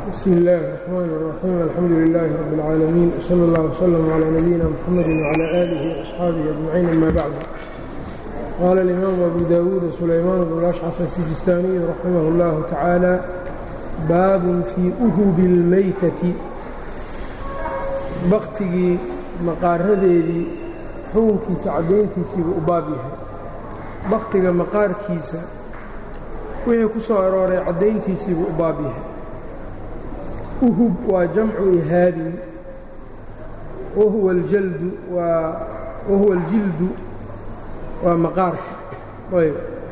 bsm اllahi الرحmn الرaxيim alxamdu لilaahi rab اlcaalamiin wslى اllah wslm عlى nabiyina mxamadi wعlى alihi وaصxaabihi ajmaciin ama bacd qaala اlimaamu abu dawuud sulaymaan bn ashcaf asijistaaniyu raximah اllahu tacaala baabun fii uhubi اlmaytati baktigii maqaaradeedii xukunkiisa caddayntiisiibuu u baab yahay baktiga maqaarkiisa wixii ku soo arooray caddayntiisiibuu u baab yahay uhub waa jamcu ihaabin wahuwa aljaldu waa wahuwa aljildu waa maqaarka ayb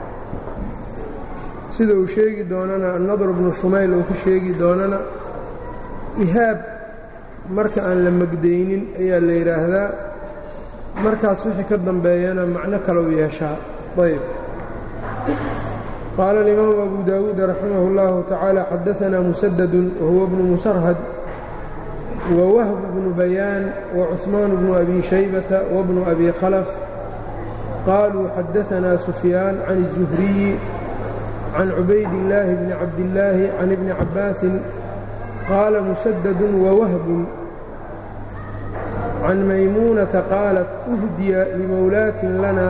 sida uu sheegi doonana annadr bnu shumayl uu ku sheegi doonana ihaab marka aan la magdaynin ayaa la yidhaahdaa markaas wixii ka dambeeyana macno kalou yeeshaa ayb qaala alimaamu abu dawuud raximah اllahu tacaala xadaanaa musadadu wahuwa bnu musarhad wawahb bnu bayaan wacuثmaan bnu abi shaybata wabnu abi khalaf qaluu xadaanaa sufyaan can الzuhriyi can cubayd illaahi bni cabdillaahi can ibni cabbaasin qaala musadadu wawahbun can maymuunata qaalat uhdiya limowlaatin lana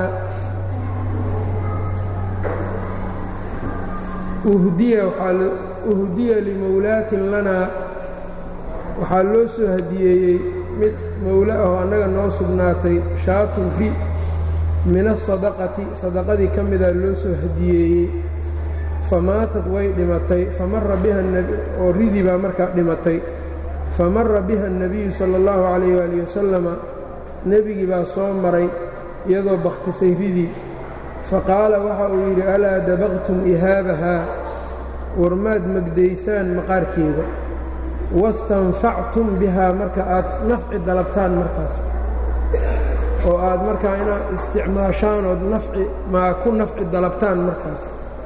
uhdiya limowlaatin lanaa waxaa loo soo hadiyeeyey mid mowlo ahoo annaga noo sugnaatay shaatun ri min asadaqati sadaqadii ka mida loo soo hadiyeeyey famaatad way dhimatay famara biha oo ridii baa markaa dhimatay famara biha الnabiyu salى اllahu calayh waalih wasalama nebigii baa soo maray iyadoo bakhtisay ridii faqaala waxa uu yidhi alaa dabaqtum ihaabahaa warmaad magdaysaan maqaarkeeda wastanfactum bihaa marka aad nafci dalabtaan markaas oo aad markaa inaad isticmaashaan ood nafci maa ku nafci dalabtaan markaas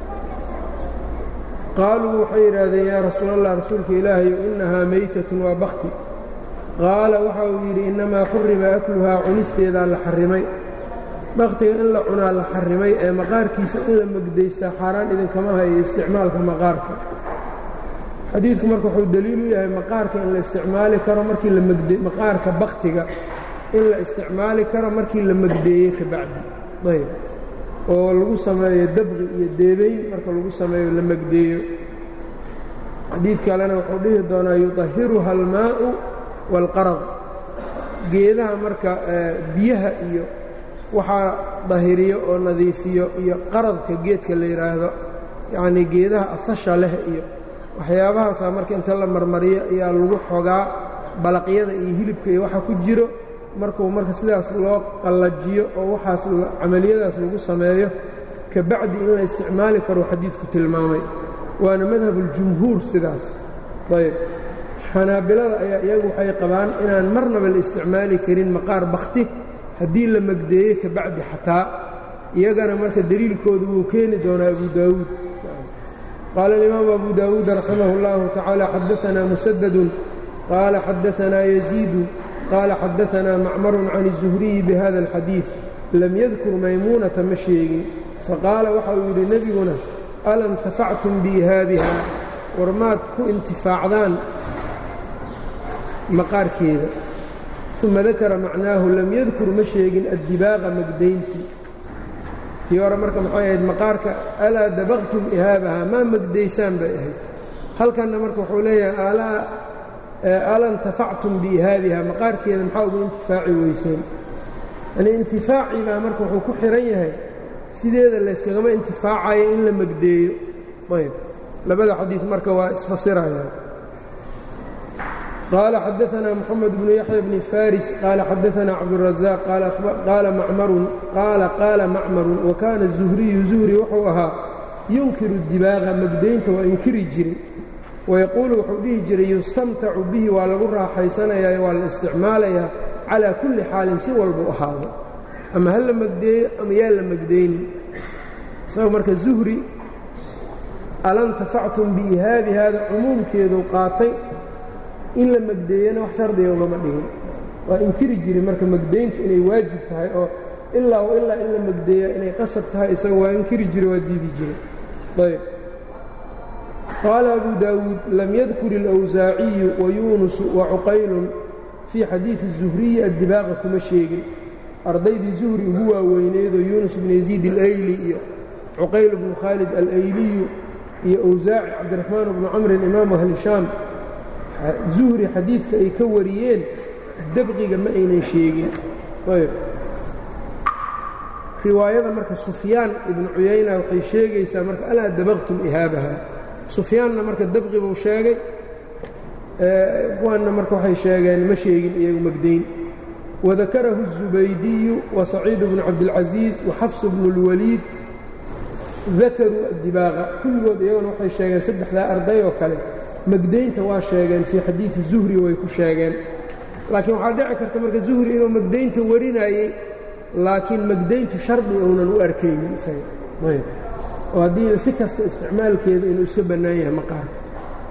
qaaluu waxay yidhaahdeen yaa rasuul allah rasuulka ilaahayo innahaa maytatun waa bakti qaala waxa uu yidhi innamaa xurima akluhaa cunisteedaa la xarrimay baktiga in la cunaa la xarrimay ee maqaarkiisa in la magdaystaa xaaraan idinkama hayo isticmaalka maqaarka xadiidku marka wuxuu deliil u yahay maqaarka in la isticmaali karo markii la magd maqaarka baktiga in la isticmaali karo markii la magdeeyey ka bacdi ayb oo lagu sameeyo dabqi iyo deebayn marka lagu sameeyo la magdeeyo xadiid kalena wuxuu dhihi doonaa yuطahiruha almaa'u wاlqarad geedaha marka biyaha iyo waxaa dahiriyo oo nadiifiyo iyo qaradka geedka la yidhaahdo yacnii geedaha asasha leh iyo waxyaabahaasaa marka inta la marmariyo ayaa lagu xogaa balaqyada iyo hilibka iyo waxa ku jiro markuu marka sidaas loo qallajiyo oo waxaas camaliyadaas lagu sameeyo ka bacdi in la isticmaali karo xadiidku tilmaamay waana madhabuljumhuur sidaas ayb xanaabilada ayaa iyagu waxay qabaan inaan marnaba la isticmaali karin maqaar bakhti haddii la magdeeye ka bacdi xataa iyagana marka deliilkoodu wuu keeni doonaa abu daawuud qaala alimaamu abu daawuud raximah اllahu tacaala xadaanaa musadadun qaala xadaanaa yaziidu qaala xadaanaa macmarun can الzuhriyi bihada اlxadiid lam yadkur maymuunata ma sheegin faqaala waxa uu yidhi nebiguna ala intafactum biihaabiha war maad ku intifaacdaan maqaarkeeda uma dakara macnaahu lam yadkur ma sheegin addibaaqa magdayntii tii hore marka maxay ahayd maqaarka alaa dabaqtum ihaabahaa maa magdaysaan bay ahayd halkanna marka wuxuu leeyahay ala intafactum biihaabihaa maqaarkeeda maxaa ugu intifaaci weyseen yani intifaacii baa marka wuxuu ku xihan yahay sideeda layskagama intifaacayo in la magdeeyo ayb labada xadiid marka waa isfasirayaan qال xadaثna mحamed بن yaحyى بن faris qال xadaثna cabdالرaزاq qaala qaala macmaru وakaana الزuhriyu zuhri wuxuu ahaa yunkiru الdibaaqa magdaynta waa inkiri jiray wayaquulu wuxuu dhihi jiray yustamtacu bihi waa lagu raaxaysanayaa waa la isticmaalayaa calىa kuli xaalin si walbu ahaado ama ha la magdeeyo ama yaa la magdaynin isagoo marka zuhri alantafactum biihaabi hada cumuumkeedu qaatay in la magdeeyana wax shardiga ugama dhigin waa inkiri jiray marka magdayntu inay waajib tahay oo ilaa ilaa in la magdeeya inay qasab tahay isaga waa inkiri jiray waa diidi jiray ayb qaala abu daawuud lam yadkur اlأwsaaciyu wayuunusu wacuqaylun fii xadiidi الzuhriyi addibaaqa kuma sheegin ardaydii zuhri ugu waaweyneedoo yuunus bnu yaziid alayli iyo cuqayl bnu khaalid alayliyu iyo awsaaci cabdiraxmaan bnu camrin imaamu ahli shaam zuhri xadiidka ay ka wariyeen dabqiga ma aynan sheegin ayb riwaayada marka sufyaan ibnu cuyayna waxay sheegaysaa marka alaa dabaqtum ihaabaha sufyaanna marka dabqi buu sheegay kuwanna marka waxay sheegeen ma sheegin iyagu magdayn wadakarahu الزubaydiyu وasaciid bnu cabdilcaزiiz waxafs bnu اlwaliid dakaruu addibaaqa kulligood iyaguna waxay sheegeen saddexdaa arday oo kale magdaynta waa sheegeen fii xadiidi zuhri way ku sheegeen laakiin waxaa dhici karta marka zuhri inuu magdaynta warinayey laakiin magdayntu shardi uunan u arkaynin isaga ayb oo haddii si kasta isticmaalkeeda inuu iska bannaan yahay maqaarka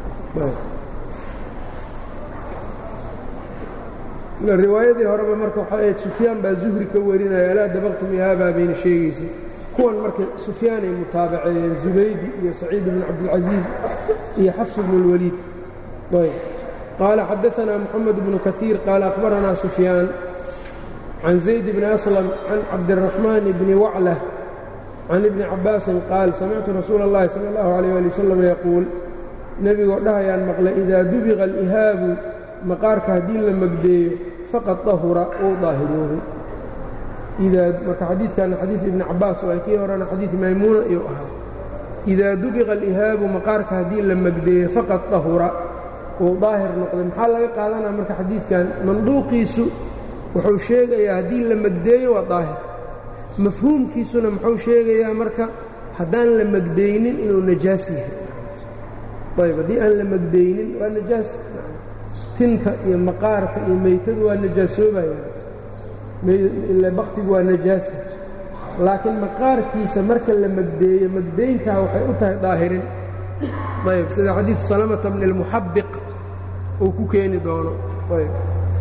riwaayadii horeba marka waxay ahayd sufyaan baa zuhri ka warinaya alaa dabaqtum ihaabaa bayna sheegaysay kuwan marka sufyaanay mutaabaceeyeen zubaydi iyo saciid bnu cabdilcaziiz iyo xafs bnu اlwaliid ayb qaala xadaanaa moxamed bnu kaiir qaala akhbaranaa sufyaan can zayd bni aslam can cabdiraxmaan bni waclah can ibni cabaasin qaal samictu rasuula اllahi sala اllahu alayh ali wasalam yaquul nebigoo dhahayaan maqle idaa dubiqa alihaabu maqaarka haddii la magdeeyo faqad dahura uu daahiroobay marka xadiidkana xadiid ibni cabaas oo ay kii horena xadiid maymuuna iyuu ahaa idaa dubiqa alihaabu maqaarka haddii la magdeeyo faqad dahura uu daahir noqday maxaa laga qaadanaya marka xadiidkan manduuqiisu wuxuu sheegayaa haddii la magdeeyo waa daahir mafhuumkiisuna muxuu sheegayaa marka haddaan la magdeynin inuu najaas yahay ayb haddii aan la magdeynin waa najaas tinta iyo maqaarka iyo meytadu waa najaasoobayaan ila baktigu waa najaasa laakiin maqaarkiisa marka la magdeeyo magdayntaa waxay u tahay daahirin ayb sida xadiid salamata bni اlmuxabiq uu ku keeni doono ayb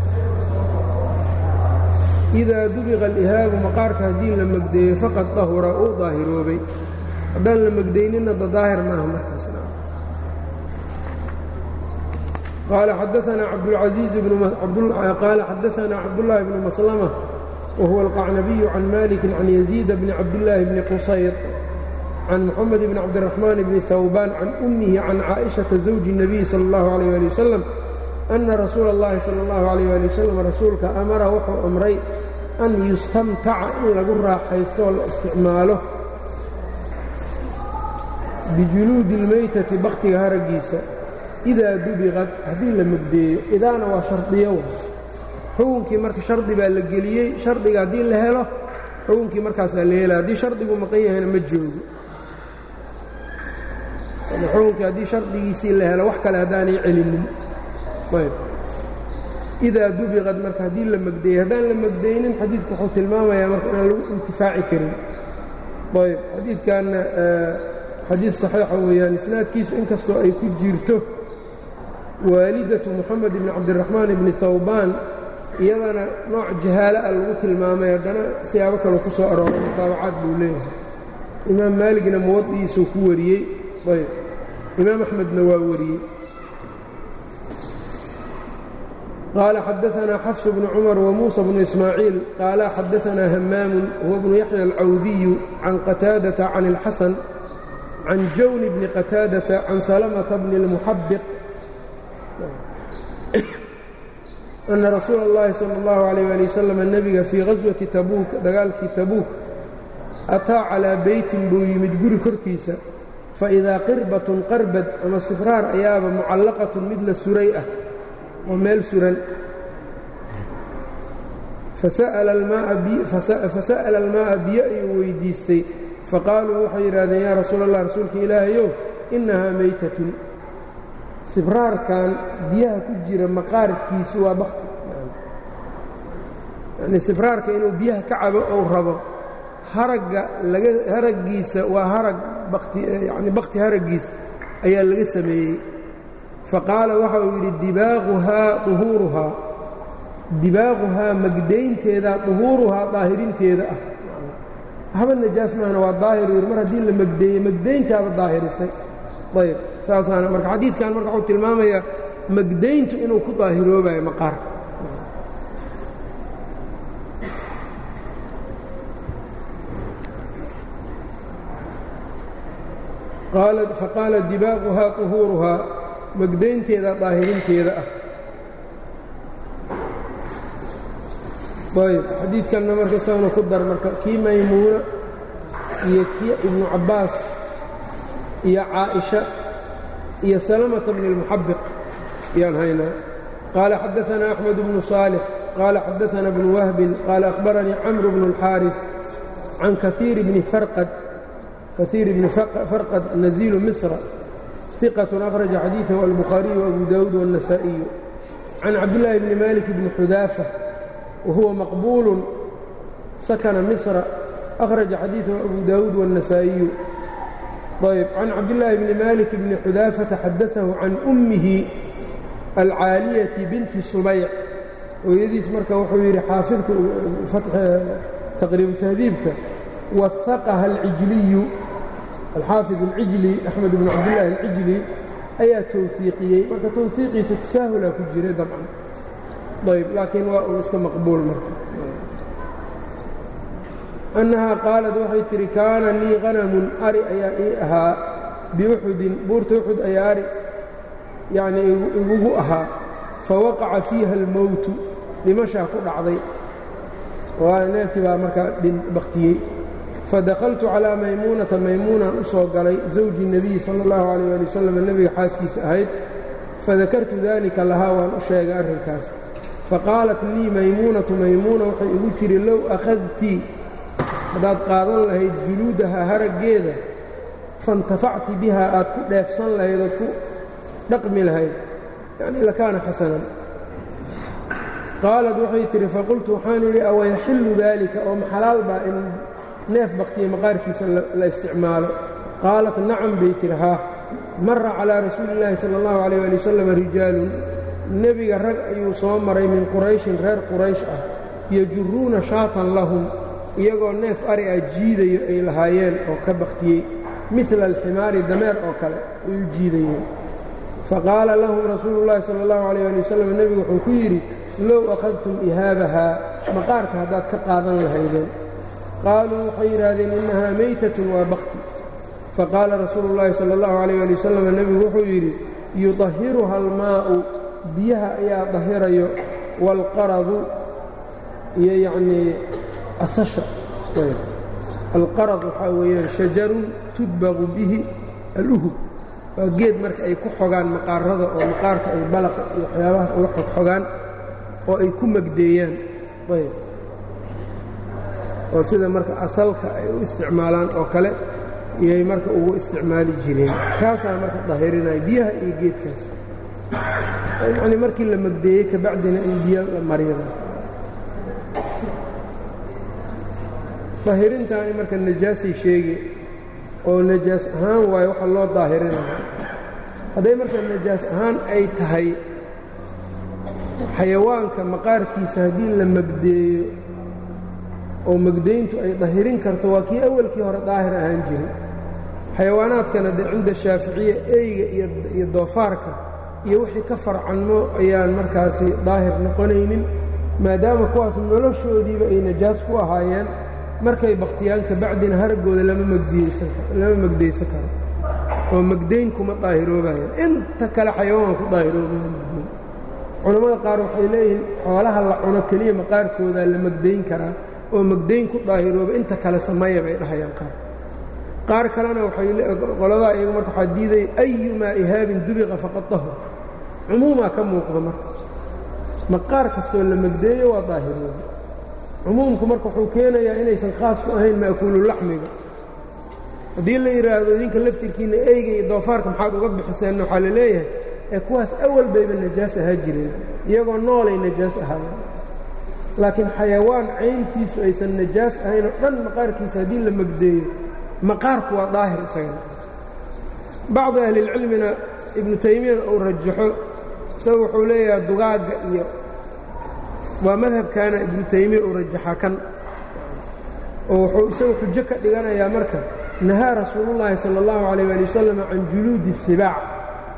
idaa dubiqa alihaabu maqaarka haddii la magdeeyo faqad dahura uu daahiroobay haddaan la magdayninna da daahir maaha markaas قال xdثna cabdالعaزيiز qال xadaثna cabdاللahi بن مسلمة وهuوa القacنبي عن مالك عن يزيد بن cabdاللahi بن qصayط عن محمد بن cabدالرحمن بن ثوبان عن أمه عن cائشhaةa زوج النبي slى الله عليه لي وسلم أنa رasuul الlahi slى الله عليه لي وسلم rasuulka أmara wuxuu أmray أn yustamtaca in lagu raaxaysto oo la isticmaalo bijuluudi الmaytati baktiga haragiisa idaa dubiqad haddii la magdeeyo idaana waa shardiyo wa xukunkii marka shardi baa la geliyey shardiga haddii la helo xukunkii markaasaa la hela haddii shardigu maqan yahayna ma joogo xukunkii haddii shardigiisii la helo wax kale haddaanay celinin ayb idaa dubiqad marka haddii la magdeeyo haddaan la magdeynin xadiidku wuxuu tilmaamayaa marka inaan lagu intifaaci karin ayb xadiidkanna xadiid saxiixa weeyaan isnaadkiisu inkastoo ay ku jirto waalidatu moxamed ibni cabdiraxmaan ibni hawbaan iyadana nooc jahaala ah lagu tilmaamay haddana siyaabo kaleu ku soo arooray mutaabacaad buu leeyahay imaam maaligna muwadi'iisuu ku wariyey ayb imaam axmedna waa wariyey qaala xadaanaa xafsu bnu cumar wamuusa bnu ismaaciil qaala xadaanaa hamaamun huwa bnu yaxya alcawdiyu can qataadata can اlxasan can jawni bni qataadata can salamata bni اlmuxabiq أna rasuula اllahi salى اllahu عalيyه ali wasalam nebiga fii gaswati tabuuk dagaalkii tabuuk ataa calىa beytin buu yimid guri korkiisa faidaa qirbatun qarbad ama sifraar ayaaba mucallaqatun mid la suray ah oo meel suran fasa'ala almaa'a biyo ayuu weydiistay faqaaluu waxay yidhahdeen yaa rasuul allah rasuulka ilaahayow innahaa meytatun sibraarkan biyaha ku jira maqaarkiisu waa bakti yani sibraarka inuu biyaha ka cabo ou rabo haragga laga haraggiisa waa harag bakti yani bakti haraggiisa ayaa laga sameeyey faqaala waxa uu yidhi dibaaquhaa duhuuruhaa dibaaquhaa magdaynteeda duhuuruhaa daahirinteeda ah waxba najaas maahna waa daahir yir mar haddii la magdeeyey magdayntaaba daahirisay ayb saasaana marka xadiidkan marka wuxuu tilmaamayaa magdayntu inuu ku daahiroobayo maqaarka faqaala dibaaquhaa طuhuuruhaa magdaynteeda daahirinteeda ah ayb xadiidkanna marka isaguna ku dar marka kii maymuuna iyo kii ibnu cabbaas iyo caaئiشha iyo salamةa bn الmuxabiq ayaan haynaa qaala xadaثana أxmed bnu صaalح qaala xadaثana bnu wahbin qaala أkhbaranii camr bnu الxاariث can kaثiir bni farqad kaثيir bni farqad naziilu misra ثiqaة أkhraجa xadiiثahu albukhaariyu وabu dawuud والنasaaئiyu can cabdالlaahi bni malik bni xudaafa wahuwa maqbuul sakna misra أkhraجa xadiiثahu abu dawuud والنasaaئiyu ayb can cabdالlaahi bni malik bni xudaafata xadaثahu can ummihi alcaaliyati binti subayc hooyadiis marka wuxuu yidhi xaafidku taqriibu tahdiibka wahaqaha alcijliyu alxaafid alcijli axmed bn cabdillaahi alcijli ayaa towfiiqiyey marka towfiiqiisa tasaahulaa ku jiray dabcan ayb laakiin waa uu iska maqbuul marka annahaa qaalad waxay tidhi kaana lii qanamun ari ayaa ii ahaa biuxudin buurta uxud ayaa ari yacnii igugu ahaa fawaqaca fiiha almowtu dhimashaa ku dhacday waa neefkii baa markaa baktiyey fadakaltu calaa maymuunata maymuunan u soo galay zawji nebiyi sala allahu calayh ali wasalam nebiga xaaskiisa ahayd fadakartu daalika lahaa waan u sheegay arrinkaas faqaalat lii maymuunatu maymuuna waxay igu tidhi low akhadtii haddaad qaadan lahayd juluudaha haraggeeda faintafacti bihaa aad ku dheefsan lahayd ood ku dhaqmi lahayd yacni lakaana xasanan qaalad waxay tidhi faqultu waxaan idhi awayaxillu daalika oo maxalaal baa in neef baktiya maqaarkiisa la isticmaalo qaalat nacam bay tidhi haa mara calaa rasuuli illaahi sala allahu calayh ali wasalam rijaalun nebiga rag ayuu soo maray min qurayshin reer quraysh ah yajuruuna shaatan lahum iyagoo neef ari ah jiidayo ay lahaayeen oo ka bakhtiyey midla alximaari dameer oo kale ay u jiidayeen faqaala lahum rasuulu llaahi sala allahu calayh ali wasalam nebigu wuxuu ku yidhi low akhadtum ihaabahaa maqaarka haddaad ka qaadan lahaydeen qaaluu waxay yidhaahdeen innahaa maytatun waa bakti faqaala rasuulu llaahi sala allahu calayh ali wasalam nebigu wuxuu yidhi yudahiruha almaa'u biyaha ayaa dahirayo waalqaradu iyo yacnii asasha alqarad waxaa weeyaan shajarun tudbaqu bihi aluhub waa geed marka ay ku xogaan maqaarada oo maqaarka ay balaqa iyo waxyaabahaas uga xogxogaan oo ay ku magdeeyaan ayb oo sida marka asalka ay u isticmaalaan oo kale iyay marka ugu isticmaali jireen kaasaa marka dahirinaya biyaha iyo geedkaas yacnii markii la magdeeyey kabacdina in biyo la mariyada daahirintaani marka najaasay sheege oo najaas ahaan waayo waxa loo daahirinaya hadday marka najaas ahaan ay tahay xayawaanka maqaarkiisa haddii la magdeeyo oo magdayntu ay dahirin karto waa kii awalkii hore daahir ahaan jiray xayawaanaadkana dee cinda shaaficiya eyga iyo doofaarka iyo wixii ka farcanmo ayaan markaasi daahir noqonaynin maadaama kuwaas noloshoodiiba ay najaas ku ahaayeen markay bakhtiyaan kabacdina haraggooda lama magdaysan karo oo magdayn kuma daahiroobayaan inta kale xayawaan ku daahiroobayan magdayn culammada qaar waxay leeyihiin xoolaha la cuno keliya maqaarkoodaa la magdayn karaa oo magdayn ku daahirooba inta kale sameeya bay dhahayaan qaar qaar kalena waxayqoladaa iyagu marka waxaa diidaya ayumaa ihaabin dubiqa faqad dahur cumuumaa ka muuqda marka maqaar kastoo la magdeeyo waa daahirooba cumuumku marka wuxuu keenayaa inaysan khaas ku ahayn ma'kuululaxmiga haddii la yidhaahdo idinka laftirkiinna eyga iyo doofaarka maxaad uga bixiseen waxaa la leeyahay ee kuwaas awal bayba najaas ahaa jireen iyagoo noolay najaas ahaayeen laakiin xayawaan cayntiisu aysan najaas ahaynoo dhan maqaarkiisa haddii la magdeeyo maqaarku waa daahir isagana bacdu ahlilcilmina ibnu taymiyana uu rajaxo isaga wuxuu leeyahay dugaagga iyo waa madhabkaana ibnu taymiya uu rajaxa kan oo wuxuu isagu xujo ka dhiganayaa marka nahaa rasuulullaahi sala allahu calayh ali wasalam can juluudi sibaac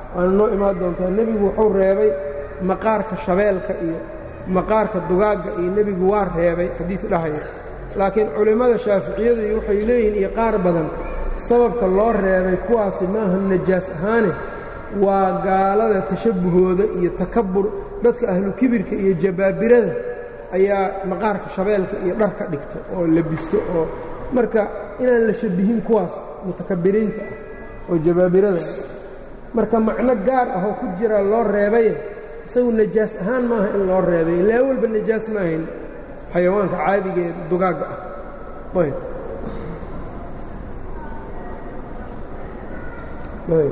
waana noo imaan doontaa nebigu wuxuu reebay maqaarka shabeelka iyo maqaarka dugaagga iyo nebigu waa reebay xadiid dhahaya laakiin culimmada shaaficiyadu iyo waxay leeyihiin iyo qaar badan sababka loo reebay kuwaasi maaha najaas ahaane waa gaalada tashabbuhooda iyo takabur dadka ahlu kibirka iyo jabaabirada ayaa maqaarka shabeelka iyo dharka dhigto oo labisto oo marka inaan la shabbihin kuwaas mutakabiriinta ah oo jabaabirada marka macno gaar ah oo ku jira loo reebaye isagu najaas ahaan maaha in loo reebay ilaa walba najaas maahayn xayawaanka caadiga ee dugaagga ah ayb ayb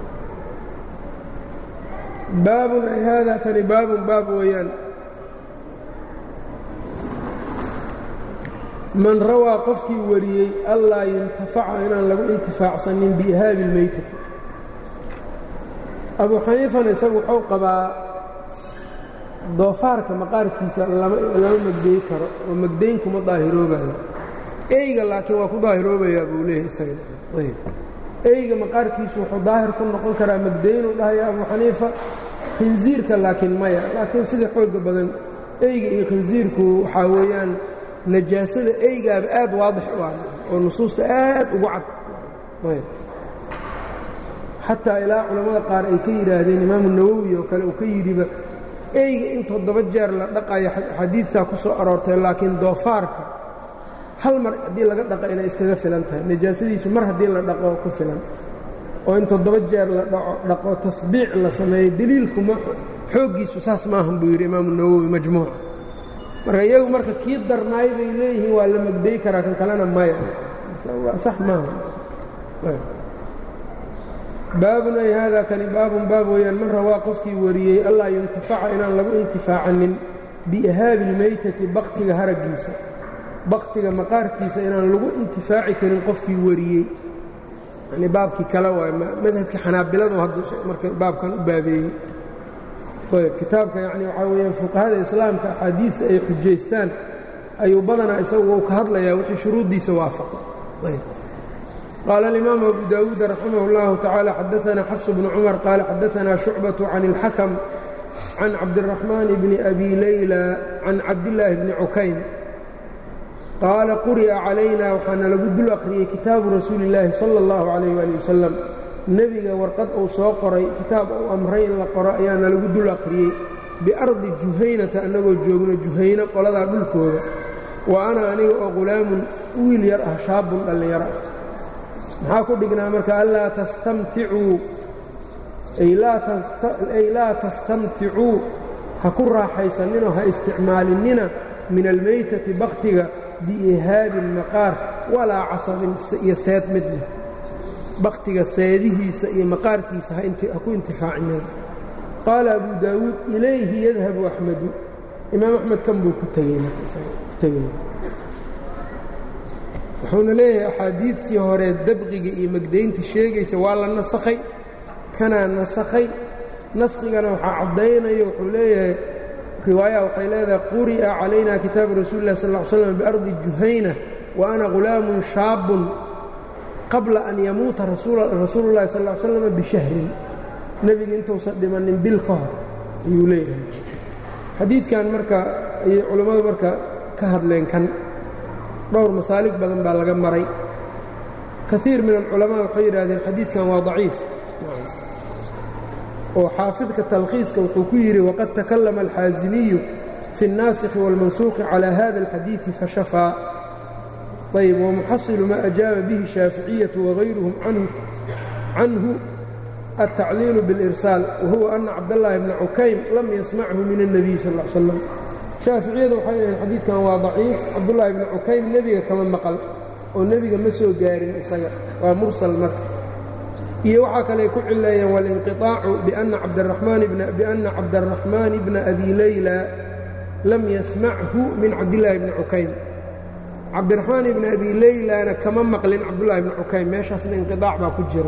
baabun ay haada kani baabun baab weeyaan man rawaa qofkii wariyey allaa yuntafaca inaan lagu intifaacsanin biihaabi اlmeytati abu xaniifana isagu wuxuu qabaa doofaarka maqaarkiisa lama magdeey karo oo magdayn kuma daahiroobayo eyga laakiin waa ku daahiroobayaa buu leeyahay isaga eyga maqaarkiisu wuxuu daahir ku noqon karaa magdaynuu dhahaya abu xaniifa khinsiirka laakiin maya laakiin sida xooga badan eyga iyo khinsiirku waxaa weeyaan najaasada eygaaba aad waadix u ah oo nusuusta aad ugu cad xataa ilaa culammada qaar ay ka yidhaahdeen imaamu nawowi oo kale uu ka yidhiba eyga in toddoba jeer la dhaqayo xadiidtaa ku soo aroortay laakiin doofaarka hal mar haddii laga dhaqa inay iskaga filan tahay najaasadiisu mar haddii la dhaqo ku filan oo in toddoba jeer la dhaqo tasbiic la sameeyo deliilkuma xooggiisu saas maahan buu yidhi imaamu nawowi majmuuca marka iyagu marka kii darnaay bay leeyihiin waa la magday karaa kan kalena maya sax maaha baabun ay haadaa kani baabun baab weeyaan man rawaa qofkii wariyey allaa yuntafaca inaan lagu intifaacanin biihaabi ilmeytati baktiga haraggiisa baktiga maqaarkiisa inaan lagu intifaaci karin qofkii wariyey yani baabkii kale waay madhabkii xanaabiladu hadda marka baabkan u baabeeyey ayb kitaabka yani waxaa weeyaan fuqahada islaamka axaadiidta ay xujaystaan ayuu badanaa isagu ka hadlayaa wixii shuruuddiisa waafaqa qaala alimaamu abu daawuud raximah اllahu tacaala xadaanaa xafs bnu cumar qaala xadaanaa shucbaة can اlxakm can cabdiraxmaan bni abi layla can cabdillaahi bni cukayn qaala quri'a calayna waxaana lagu dul akhriyey kitaabu rasuuli اllaahi salى اllahu calayh ali wasalam nebiga warqad uu soo qoray kitaab uu amray in la qoro ayaana lagu dul akhriyey biardi juhaynata annagoo joogno juhayno qoladaa dhulkooda wa ana aniga oo qulaamun wiil yar ah shaabun dhallinyaro ah maxaa ku dhignaa marka anlaa tastamticuu ay laa tastamticuu ha ku raaxaysaninoo ha isticmaalinina min almeytati bakhtiga biihaabin maqaar walaa casabin iyo seed midna bakhtiga seedihiisa iyo maqaarkiisa ha ku intifaacinina qaala abu daawuud ilayhi yadhabu axmedu imaam axmed kan buu ku tegey wuxuuna leeyahay axaadiidtii hore dabqiga iyo magdaynta sheegaysa waa la nasakhay kanaa nasakhay naskigana waxaa caddaynaya wuxuu leeyahay riwaaya waxay leedahay quri'a calayna kitaabu rasuuli lah sal ll slam biardi juhayna wa ana ghulaamun shaabun qabla an yamuuta rasuulu llahi sal l slama bishahrin nebiga intuusan dhimannin bil ka hor ayuu leeyahay xadiidkan marka ayay culammadu marka ka hadleen kan dhowr masaalig badan baa laga maray kaiir min alculamaa waxay yidhaahdeen xadiidkan waa daciif oo xaafidka talkhiiska wuxuu ku yidhi waqad takallama alxaasimiyu fi الnaasikhi wاlmansuuqi calى hada اlxadiiثi fashafaa ayb wamuxasilu ma ajaaba bihi shaaficiyatu wagayruhum canhu التacliil bاlإrsaal wahuwa ana cabdالlahi bna cukaym lam yasmachu min الnabiy sal ا slam shaaficiyadu waxay dhaheen xadiidkan waa daciif cabdullaahi bni cukaym nebiga kama maqal oo nebiga ma soo gaarin isaga waa mursal marka iyo waxaa kale ku cileeyeen walinqiطaacu biأna cabdالraxmaani bna abi layla lam yasmachu min cabdillaahi bni cukaym cabdiraxmaan ibni abi laylana kama maqlin cabdullahi bni cukaym meeshaasna inqiطaac baa ku jira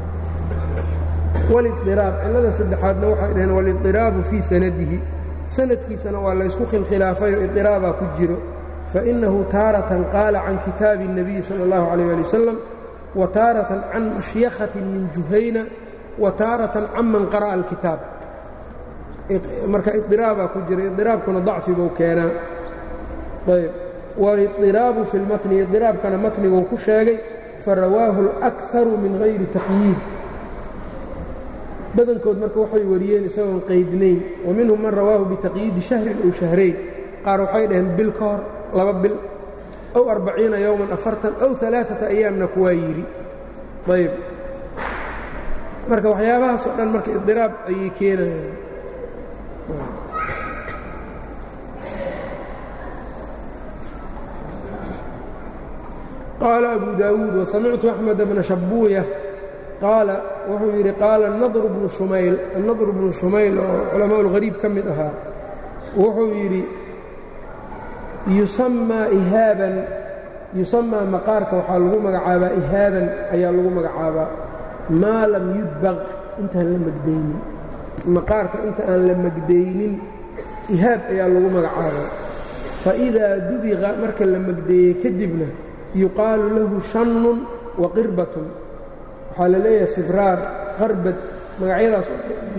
wاliطiraab cilada saddexaadna waxay dhaheen wاliطiraabu fii sanadihi sanadkiisana waa laysku khilkhilaafayo iطiraabaa ku jiro faإnahu taaratan qaala can kitaabi الnabiyi salى اllahu عalيه ali wasalam wa taaratan can mashyakhatin min juhayna wa taaratan canman qara'a alkitaab marka iطiraabaa ku jira iطiraabkuna dacfi buu keenaa ayb waliطiraabu fi اlmatni iطiraabkana matniguu ku sheegay farawaahu اlأkaru min hayri taqyiid badankood marka waxay wariyeen isagoon qaydnayn wa minhum man rawaahu bitaqyiidi shahrin ow shahrayn qaar waxay dhaheen bil ka hor laba bil ow arbaciina yowman afartan ow alaaata ayaamna kuwaa yidhi ayb marka waxyaabahaas oo dhan marka idiraab ayay keenayaan qaala abu daawuud wasamictu axmed bna shabuuya qaala wuxuu yidhi qaala nadr bnu shumayl annadr bnu shumayl oo culamaa ulhariib ka mid ahaa wuxuu yidhi yusamaa ihaaban yusamaa maqaarka waxaa lagu magacaabaa ihaaban ayaa lagu magacaabaa maa lam yudbaq intaan la magdaynin maqaarka inta aan la magdaynin ihaab ayaa lagu magacaabaa faidaa dubiqa marka la magdeeyey kadibna yuqaalu lahu shannun wa qirbatun waxaa la leeyahay sibraar qarbad magacyadaas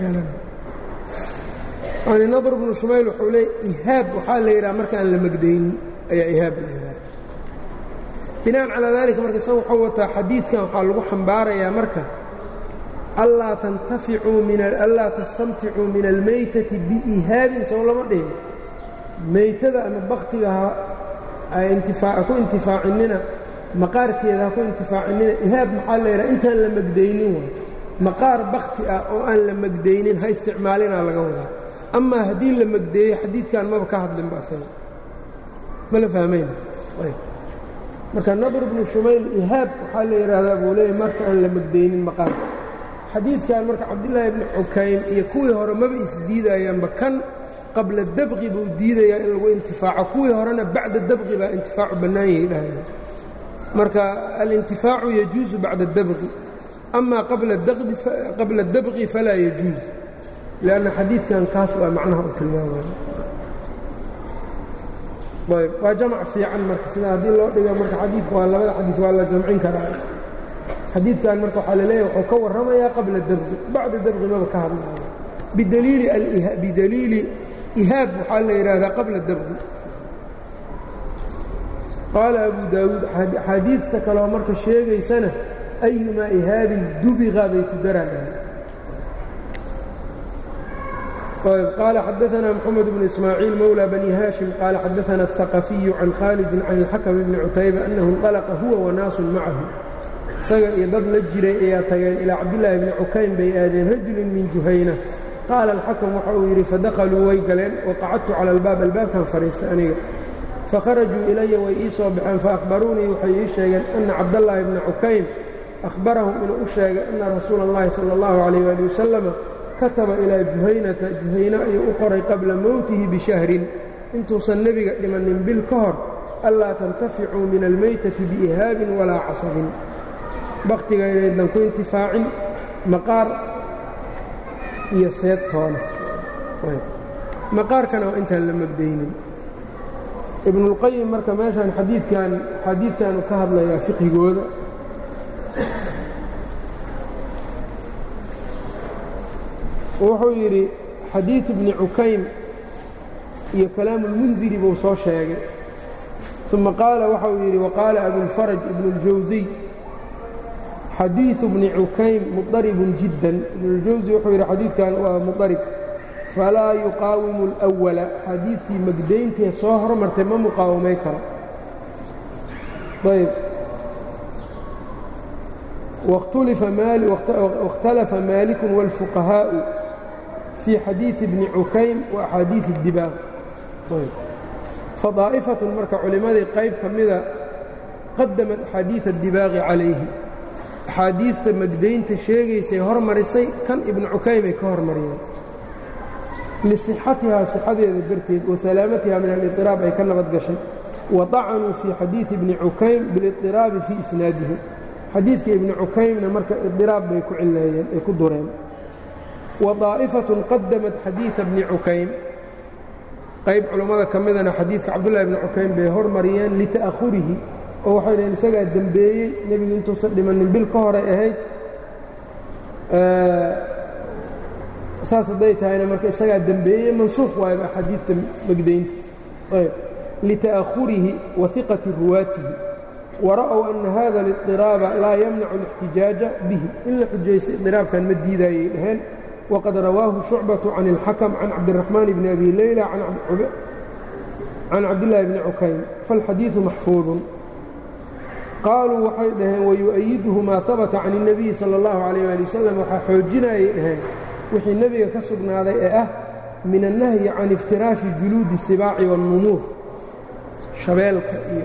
yani nadr bnu shumayl wuxuu leeya ihaab waxaa la yidhaha marka aan la magdaynin ayaa ihaab la yidhaha bina'an calaa daalika marka isaga wuxuu wataa xadiidkan waxaa lagu xambaarayaa marka allaa tantaficuu min allaa tastamticuu min almaytati biihaabin sow lama dhihin maytada ama baktiga ha ku intifaacinina maqaarkeeda ha ku intifaacinina ihaab maxaa la yidhaha intaan la magdaynin waay maqaar bakti ah oo aan la magdaynin ha isticmaalinaa laga wadaa amaa haddii la magdeeyo xadiidkan maba ka hadlinba asaga ma la fahmayna marka nadr bnu shumayl ihaab waxaa la yidhaahdaa buu leeyahy marka aan la magdaynin maqaarka xadiidkan marka cabdillaahi bni cukaym iyo kuwii hore maba isdiidayaanba kan qabla dabqi buu diidayaa in lagu intifaaco kuwii horena bacda dabqi baa intifaacu bannaan yahay dhahaya marka alintifaacu yajuusu bacda dabqi amaa qabla dabqi falaa yajuuz lanna xadiidkan kaas waa macnaha u tilmaamaya ayb waa jamc fiican marka sida haddii loo dhigo marka xadiidka waa labada xadiid waa la jamcin karaa xadiidkan marka waxaa laleeyahy wuxuu ka warramayaa qabla dabqi bacda dabqi maba ka hadlaayo bidaliili ihaab waxaa la yidhaahdaa qabla dabqi qaala abu daawuud axaadiidta kaleo marka sheegaysana ayumaa ihaabin dubiqa bay ku darayaan قال xdثna محمد بن إسماعيiل mولى بني hاشhiم qال xadثna الثقفي عن khالد عن الحكم بن cتayبة أنه انطلقa huوa وnاaس maعahu isaga iyo dad la jiray ayaa tageen ilىa cabdاللahi بن cukaym bay aadeen rajul min جuhayنة qaala الxakم waxa uu yidhi fadakلوu way galeen وaqacadtu calى الbاab albaabkan fadhiistay aniga fakharajuu ilaya way ii soo baxeen faأkhbaruunii waxay ii sheegeen أna cabdاللahi بنa cukaym أhbarahum inuu u sheegay أna rasuula الlahi salى الlaه عalيه aلي وsلم kataba ilaa juhaynata juhayne ayuu u qoray qabla mowtihi bishahrin intuusan nebiga dhimannin bil ka hor allaa tantaficuu min almaytati biihaabin walaa casabin bakhtiga inaydnan ku intifaacin maqaar iyo seedtoona maqaarkana waa intaan la magdaynin ibnuulqayim marka meeshaan xadiidkan xadiidkaanu ka hadlayaa fiqhigooda wuxuu yidhi xadiiثu bni cukaym iyo kalaamu اlmundiri buu soo sheegay ثuma qaala waxa uu yidhi waqaala abulfaraj ibn اljawsiy xadiiثu bni cukaym muطaribun jiddan ibnuاljawsi wuxuu yidhi xadiidkan waa muطarib falaa yuqaawimu اlأwala xadiidkii magdayntee soo hormartay ma muqaawamay karo ayb واkhtalafa maaliku wاlfuqahaaءu fii xadiiثi bni cukaym wa axaadiiث اdibaaq fadaa'ifatun marka culimmadii qayb ka mida qadamat axaadiiث اdibaaqi calayhi axaadiidta magdaynta sheegaysay hormarisay kan ibnu cukaymay ka hormariyeen lisixatihaa sixadeeda darteed wa salaamatiha min aliطiraab ay ka nabad gashay wa طacanuu fii xadiiثi bni cukaym biاliطiraabi fii isnaadihi xadiidka ibni cukaymna marka idiraab bay ku cileeyeen ay ku dureen wa daa'ifatun qadamat xadiida bni cukaym qayb culammada ka midana xadiidka cabdullahi bni cukaym bay hormariyeen lita'ahurihi oo waxay dhaheen isagaa dembeeyey nebigu intuusan dhimannin bil ka horay ahayd saas hadday tahayna marka isagaa dembeeyey mansuuq waayba axaadiidta magdaynta ayb lita'ahurihi wa hiqati ruwaatihi wara'ow ana hada اliطiraaba laa yamnacu اlاxtijaaja bihi in la xujaysta iطiraabkan ma diidaayay dhaheen waqad rawaahu shucbaةu can اlxakm can cabdiraxmaan bni abi leyla can cabdillaahi bni cukayn faاlxadiiثu maxfuudun qaaluu waxay dhaheen wayu'ayiduhu maa habata can الnabiyi salى اllahu عalيh ali wasalam waxaa xoojinayay dhaheen wixii nebiga ka sugnaaday ee ah min annahyi can iftiraashi juluudi الsibaaci wاnnumuur shabeelka iyo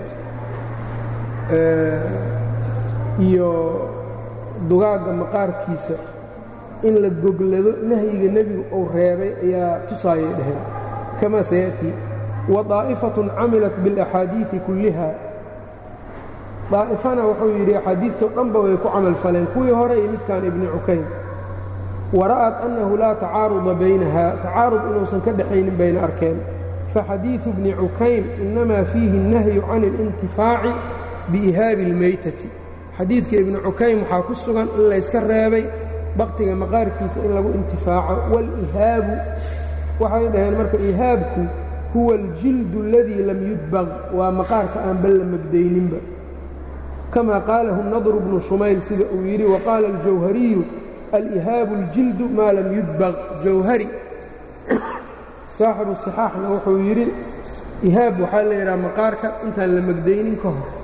iyo dugaagga maqaarkiisa in la goglado nahyiga nebigu uu reebay ayaa tusaayay dhaheen kamaa sayaأtii wa طaa'ifaةun camilat biاlaxaadiiثi kulliha daa'ifana wuxuu yidhi axaadiidtoo dhanba way ku camal faleen kuwii hore iyo midkan ibni cukayn wara'at annahu laa tacaaruda baynaha tacaarud inuusan ka dhexaynin bayna arkeen faxadiiثu bni cukayn inamaa fiihi الnahyu can اlintifaaci biihaabi اlmeytati xadiidka ibni cukaym waxaa ku sugan in layska reebay baktiga maqaarkiisa in lagu intifaaco wاlihaabu waxay dhaheen marka ihaabku huwa اljildu اladii lam yudbaq waa maqaarka aan bal la magdayninba kama qaalahu nadr bnu shumayl sida uu yidhi waqaala اljawhariyu alihaabu اljildu maa lam yudbaq jawhari saaxibu صixaaxna wuxuu yidhi ihaab waxaa la yidhaha maqaarka intaan la magdaynin ka hor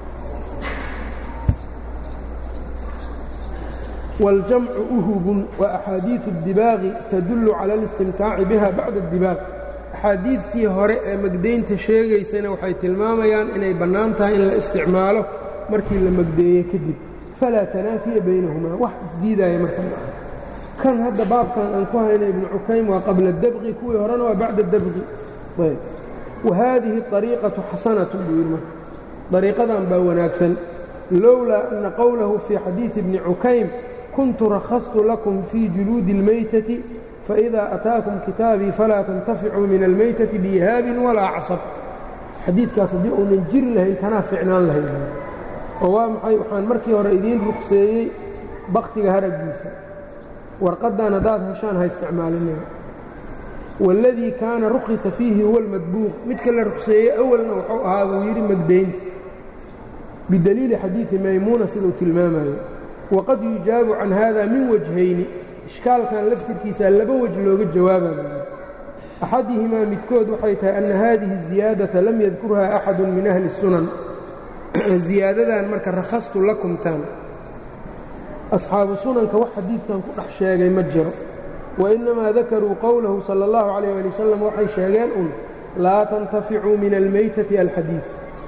wاljamcu uhubun wa axaadiiثu اdibaaqi tadullu cala اlistimtaaci biha bacda اdibaaq axaadiidtii hore ee magdaynta sheegaysana waxay tilmaamayaan inay bannaan tahay in la isticmaalo markii la magdeeye kadib falaa tanaafiya baynahumaa wax isdiidaaya marka ma aha kan hadda baabkan aan ku hayna ibnu cukaym waa qabla dabqi kuwii horena waa bacda dabqi wa haadihi ariiqatu xasanatu buu yidhi marka dariiqadan baa wanaagsan lowlaa ana qowlahu fii xadiidi bni cukaym kuntu rakhastu lakum fii juluudi اlmeytati faإida ataakum kitaabii falaa tantaficuu min almeytati biihaabin walaa casab xadiidkaas haddii uunan jiri lahayn tanaa ficnaan lahayn oo waa maxay waxaan markii hore idiin ruqseeyey baktiga haraggiisa warqaddan haddaad heshaan ha isticmaalinina waاladii kaana rukhisa fiihi huwa اlmadbuuq midka la ruqseeyey awalna wuxuu ahaa buu yidhi magdaynta bidaliili xadiidi maymuuna siduu tilmaamayo waqad yujaabu can hada min wajhayni ishkaalkan laftirkiisa laba wej looga jawaabayo axadihimaa midkood waxay tahay anna haadihi ziyaadata lam yadkurha axadu min ahli الsunan ziyaadadan marka rakhastu lakumtan asxaabu sunanka wax xadiidkan ku dhex sheegay ma jiro wainnamaa dakaruu qowlahu sala اllahu calayh ali wasalam waxay sheegeen un laa tantaficuu min almeytati alxadiid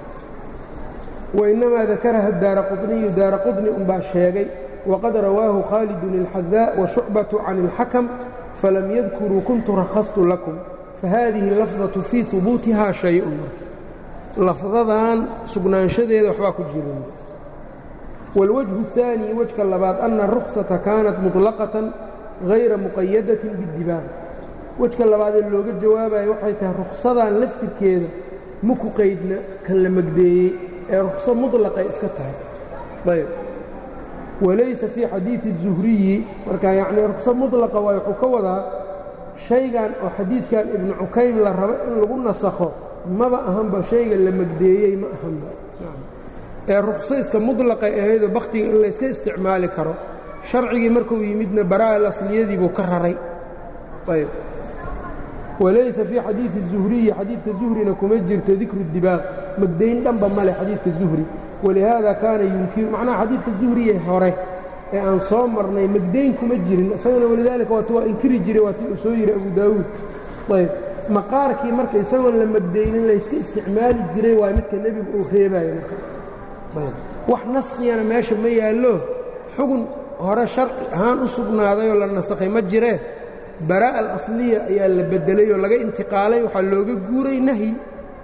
wainnamaa dakaraha daara quطniyu daara quطni unbaa sheegay waqad rawaahu khaalidun اlxadaa washucbatu can اlxakam falam yadkuruu kuntu rakhastu lakum fahadihi lafdaةu fii hubuutiha shay-un lafdadan sugnaanshadeeda waxbaa ku jira wاlwajhu الثaanي wejka labaad ana الruksata kaanat muطlaqatan hayra muqayadatin biاdibaaq wejka labaadee looga jawaabayo waxay tahay ruksadan laftirkeeda ma ku qaydna kan la magdeeyey ee rukso muطlaqay iska tahay ayb walaysa fii xadiiثi الzuhriyi marka yacnii rukso muطlaqa waay wuxuu ka wadaa shaygan oo xadiidkan ibnu cukaym la rabo in lagu nasakho maba ahanba shayga la magdeeyey ma ahanba ee rukso iska muطlaqay ahaydoo bakhtiga in layska isticmaali karo sharcigii markuu yimidna baraa alasliyadii buu ka raray ayb walaysa fii xadiiثi الzuhriyi xadiidka zuhrina kuma jirto dikru dibaaq magdayn dhanba male xadiidka zuhri walihaada kaana yunkiru macnaha xadiidka zuhriye hore ee aan soo marnay magdayn kuma jirin isagana walidaalika waatu waa inkiri jiray waati uu soo yidhi abu daawuud ayb maqaarkii marka isagoon la magdaynin layska isticmaali jiray waa midka nebigu uu reebayo marka wax naskiyana meesha ma yaallo xugun hore sharci ahaan u sugnaadayoo la nasakhay ma jiree baraa'a alasliya ayaa la beddelay oo laga intiqaalay waxaa looga guuray nahyi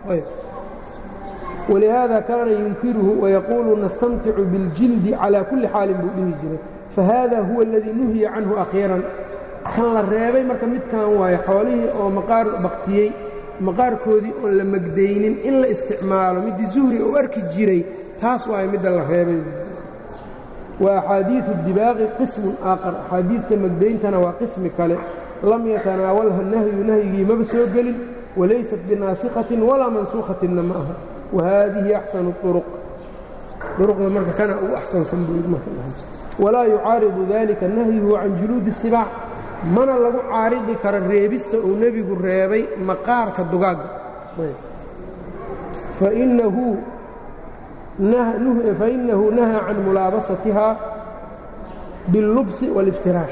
walihaada kaana yunkiruhu wayaquulu nastamticu biاljildi calaa kulli xaalin buu dhihi jiray fahada huwa aladii nuhiya canhu akhiiran kan la reebay marka midkan waayo xoolihii oo maqaar baktiyey maqaarkoodii oon la magdaynin in la isticmaalo middii zuhri uu arki jiray taas waayo midda la reebay wa axaadiiu dibaaqi qismun aaqar axaadiidta magdayntana waa qismi kale lam yatanaawalha nahyu nahyigii maba soo gelin walaysat binaasikhatin walaa mansuukhatinna ma aha wa haadihi axsanu uruq uruqda marka kana ugu axsansan walaa yucaaridu dalika nahyuhu can juluudi sibaac mana lagu caaridi karo reebista uu nebigu reebay maqaarka dugaagga fainahu nahaa can mulaabasatiha biاllubsi wاliftiraash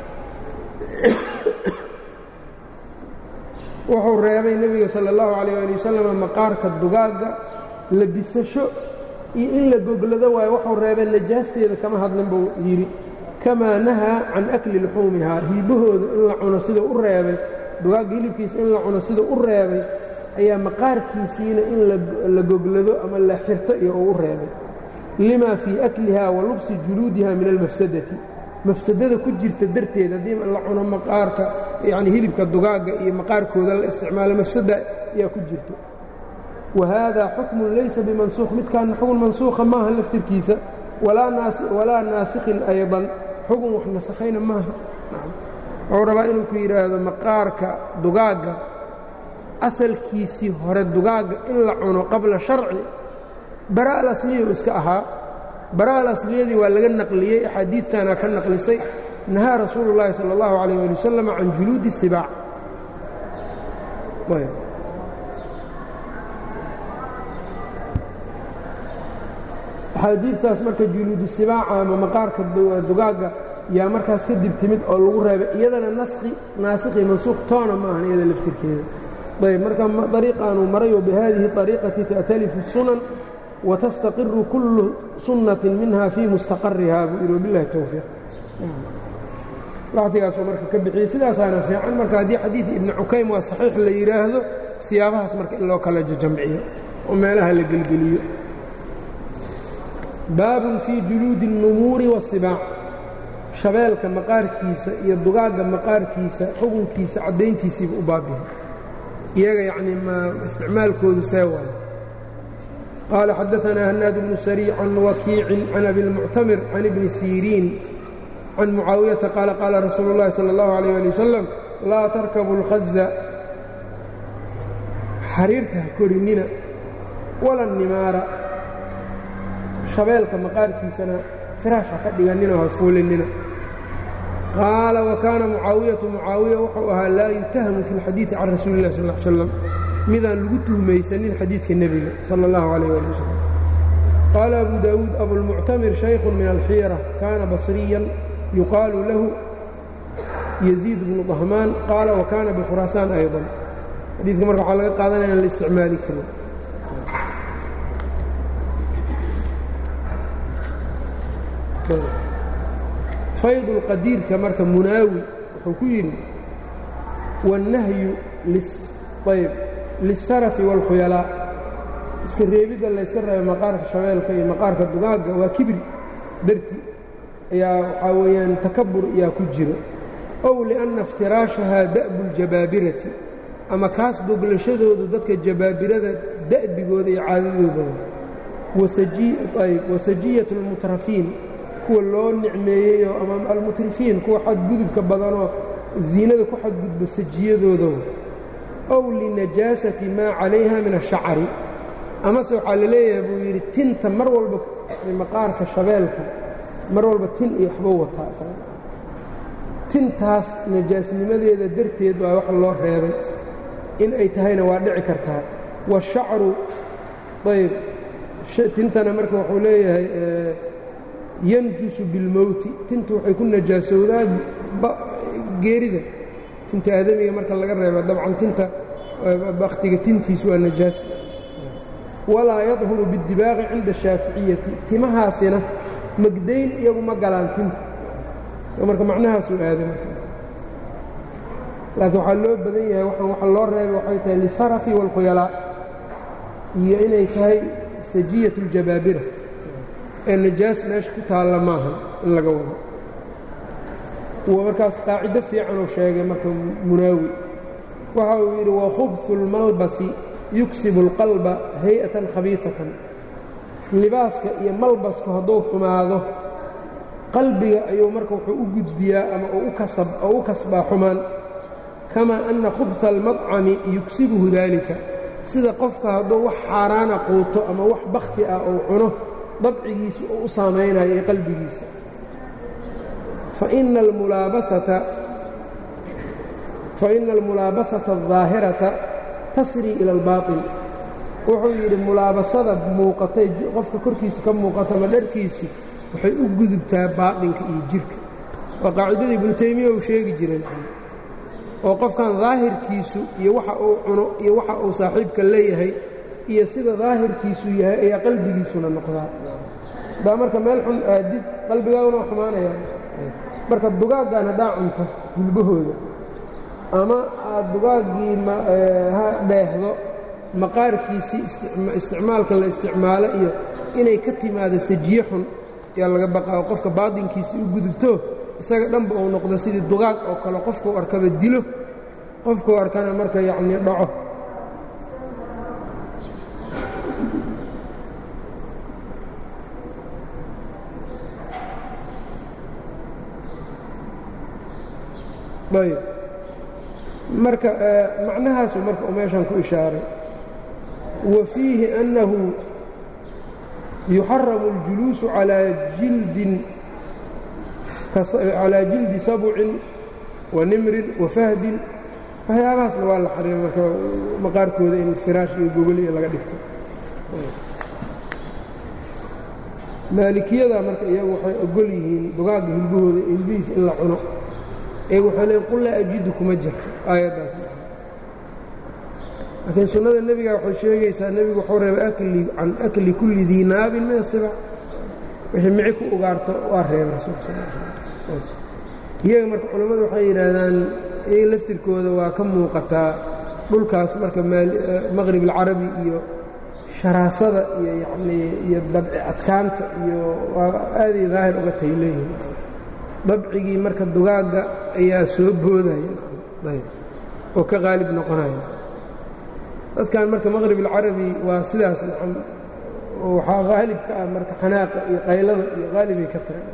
wuxuu reebay nebiga sala اllahu alayh ali wasalam maqaarka dugaagga labisasho iyo in la goglado waayo wuxuu reebay najaasteeda kama hadlin buu yidhi kamaa nahaa can akli luxuumihaa hiibahooda in la cuno sida u reebay dugaagga hilibkiisa in la cuno sida u reebay ayaa maqaarkiisiina in la goglado ama la xirto iyo uu u reebay lima fii akliha wa lubsi juluudiha min almafsadati mafsadada ku jirta darteed haddii la cuno maqaarka yani hilibka dugaagga iyo maqaarkooda la isticmaalo mafsada ayaa ku jirto wa haada xukmun laysa bimansuukh midkaana xukun mansuukha maaha laftirkiisa walaa naasikhin aydan xukun wax nasakhayna maaha wuxuu rabaa inuu ku yidhaahdo maqaarka dugaagga asalkiisii hore dugaagga in la cuno qabla sharci bara alasliya iska ahaa bara alasliyadii waa laga naqliyey axaadiidtana ka naqlisay nahaa rasuulu llaahi sala allahu calayh ali wasalam can juluudi sibaac axaadiidtaas marka juluudu sibaaca ama maqaarka dugaagga yaa markaas kadib timid oo lagu reebay iyadana naskhi naasikhi mansuukh toona ma ahan iyada laftirkeeda ayb marka ariiqaanuu maray wabihadihi ariiqati ta'talifu sunan watastaqiru kullu sunnatin minha fii mustaqariha buu yidhi wabilahi towfiiq waqtigaasuu marka ka bixiyey sidaasaana fiican marka haddii xadiid ibni cukaym waa saxiix la yidhaahdo siyaabahaas marka in loo kala jamciyo oo meelaha la gelgeliyo baabun fii juluudi الnumuuri waالsibaac shabeelka maqaarkiisa iyo dugaagga maqaarkiisa xukunkiisa caddayntiisiiba u baabihay iyaga yacnii ma isticmaalkoodu see waayo qaala xadaanaa hanaad bnu sariic can wakiicin can abilmuctamir can ibni siriin can mucaawiyata qaala qaala rasuulu اllahi salى اllahu عalيh ali wasalam laa tarkabu اlkhaza xariirta ha korinina wala nimaara shabeelka maqaarkiisana firaash ha ka dhiganina ha fuulinina qaala wakaana mucaawiyatu mucaawiya wuxuu ahaa laa yutahamu fi اlxadiiثi can rasuuli اlah sal slam midaan lagu tuhmaysanin xadiidka nebiga salى اllahu عalيh ali wasalam qaala abu daawuud abulmuctamir shaykhu min alxiira kaana basriyan yuqaalu lahu yaziid bnu dahmaan qaala wakaana bikhuraasaan ayضa xadiidka marka waxaa laga qaadanaya an la isticmaali karin faydulqadiirka marka munaawi wuxuu ku yidhi wاnnahyu ayb lisarafi wاlkhuyalaa iska reebidda layska reeba maqaarka shabeelka iyo maqaarka dugaagga waa kibri darti ayaa waxaa weeyaan takabur ayaa ku jiro ow lianna iftiraashahaa da'bu اljabaabirati ama kaas boglashadoodu dadka jabaabirada da'bigooda iyo caadadoodaba wasajiyat اlmutrafiin kuwa loo nicmeeyeyoo ama almutrifiin kuwa xadgudubka badanoo ziinada ku xadgudba sajiyadooda ow linajaasati maa calayha min ashacari amase waxaa la leeyahay buu yidhi tinta mar walba maqaarka shabeelka mar walba tin iyo waxba wataa tintaas najaasnimadeeda darteed waa wax loo reebay in ay tahayna waa dhici kartaa washacru ayb tintana marka wuxuu leeyahay yanjusu bilmowti tintu waxay ku najaasowdaa geerida tinta aadamiga marka laga reeba dabcan tinta bakhtiga tintiisu waa najaas walaa yadhuru biاdibaaqi cinda ashaaficiyati timahaasina magdayn iyagu ma galaan tinta marka macnahaasuu aaday marka laakiin waxaa loo badan yahay waxaan waxa loo reebay waxay tahay lisarafi wاlkhuyalaa iyo inay tahay sajiyat اljabaabira ee najaas meesha ku taalla maaha in laga wado w markaas qaacido fiicanuu sheegay marka munaawi waxa uu yidhi wakhubsu اlmalbasi yuksibu اlqalba hay-atan khabiifatan libaaska iyo malbasku hadduu xumaado qalbiga ayuu marka wuxuu u gudbiyaa ama oo u kasbaa xumaan kamaa anna khubha almadcami yugsibuhu daalika sida qofka hadduu wax xaaraana quuto ama wax bakhti ah ou cuno dabcigiisa oo u saamaynayo ee qalbigiisa faina almulaabasata الظaahirata tasrii ila اlbaaطil wuxuu yidhi mulaabasada muuqatay qofka korkiisa ka muuqata ama dharkiisi waxay u gudubtaa baaطinka iyo jirka waa qaacidada ibnu taymiya uu sheegi jiray oo qofkan daahirkiisu iyo waxa uu cuno iyo waxa uu saaxiibka leeyahay iyo sida daahirkiisu yahay ayaa qalbigiisuna noqdaa haddaa marka meel xun aadid qalbigaaguna waa xumaanaya marka dugaaggan haddaa cunto gulbahooda ama aad dugaaggii dheehdo maqaarkiisii isticmaalka la isticmaalo iyo inay ka timaado sajiye xun ayaa laga baqaa oo qofka baadinkiisii u gudubto isaga dhanba uu noqdo sidii dugaag oo kale qofkuu arkaba dilo qofkuu arkana marka yacnii dhaco ayb marka macnahaasu marka uu meeshan ku ishaaray wa fiihi أnnahu yuxaramu اljuluusu calىa jildin calىa jildi sabcin wa nimrin wa fahdin waxyaabahaasna waa la xariima marka maqaarkooda in firaash iyo gogol iyo laga dhigto maalikiyada marka iyagu waxay ogol yihiin dugaagga hilbahooda hilbihiisa in la cuno iyagu waxay leeyiin qul laa ajidu kuma jirto aayaddaas laakiin sunnada nebiga waxay sheegaysaa nebigu wuxuu reebay akli can akli kulli dii naabin min asibac wixii mici ku ugaarto waa reebay rasuulka sal l iyaga marka culammadu waxay yidhaahdaan iyaga laftirkooda waa ka muuqataa dhulkaas marka maqrib alcarabi iyo sharaasada iyo yacnii iyo dabci adkaanta iyo waa aaday daahir uga tay leeyihin dabcigii marka dugaagga ayaa soo boodaya oo ka qaalib noqonaya dadkan marka maqrib alcarabi waa sidaas nacam waxaa qaalib ka ah marka xanaaqa iyo qaylada iyo qaalibay ka tahay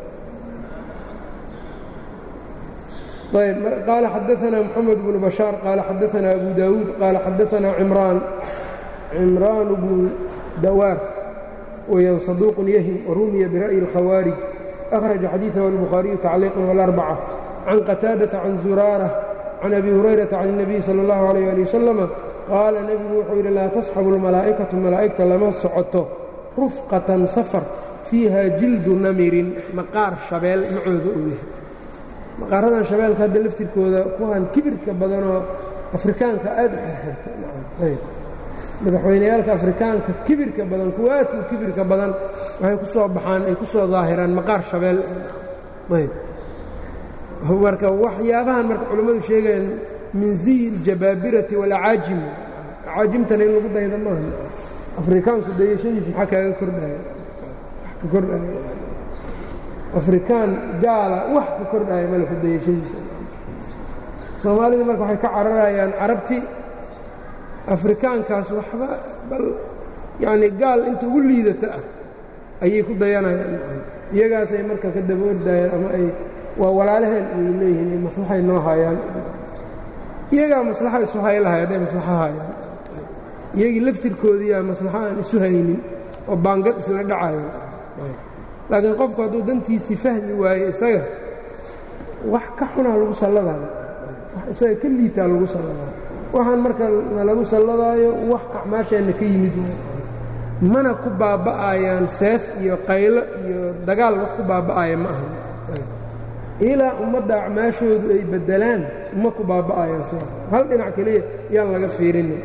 ayb qaala xadaثna mxamed bnu bashaar qaala xadaثna abu dawuud qaala xadaثna cimraan cimraan bnu dawaar weyaan saduuq yahim warumiya bira'yi اlkhawaarij أkhraجa xadiiثahu الbukhaariyu tacliiqan wاlarbca can qataadaةa can zuraarة can abi hurayrata can الnabiy salى اllahu عalيh ali wasalama qaala nebigu wuxuu yidhi laa tasxabu اlmalaa'ikatu malaa'igta lama socoto rufqatan safar fiiha jildu namirin maqaar shabeel macooda uu yahay maqaaradan shabeelka hadda laftirkooda kuwan kibirka badanoo afrikaanka aad u xirxirta madaxweyneyaalka afrikaanka kibirka badan kuwa aadka u kibirka badan waxay ku soo baxaan ay ku soo daahiraan maqaar shabeel ayb marka waxyaabahan marka culammadu sheegayaan min ziyi aljabaabirati waalacaajim acaajimtana in lagu dayda maaha afrikaanku dayashadiis maxaa kaaga kordhaya ka kordhaya afrikaan gaala wax ka kordhaya male ku dayashadiisa soomaalida marka waxay ka cararayaan carabti afrikaankaas waxba bal yacnii gaal inta ugu liidata ah ayay ku dayanayaan iyagaasay marka ka daba ordayaan ama ay waa walaalaheen ay leeyihiin maslaxay noo hayaan iyagaa maslaxa isu hay lahay hadday maslaxo hayaan iyagii laftirkoodiiyaa maslaxo aan isu haynin oo baangad isla dhacayan laakiin qofku hadduu dantiisii fahmi waayo isaga wax ka xunaa lagu salladaayo wax isaga ka liitaa lagu salladaayo waxaan marka na lagu salladaayo wax acmaasheenna ka yimid mana ku baaba'ayaan seef iyo qaylo iyo dagaal wax ku baaba'aya ma aha ilaa ummadda acmaashoodu ay beddelaan ma ku baaba'ayaan sidaas hal dhinac keliya yaan laga fiirinin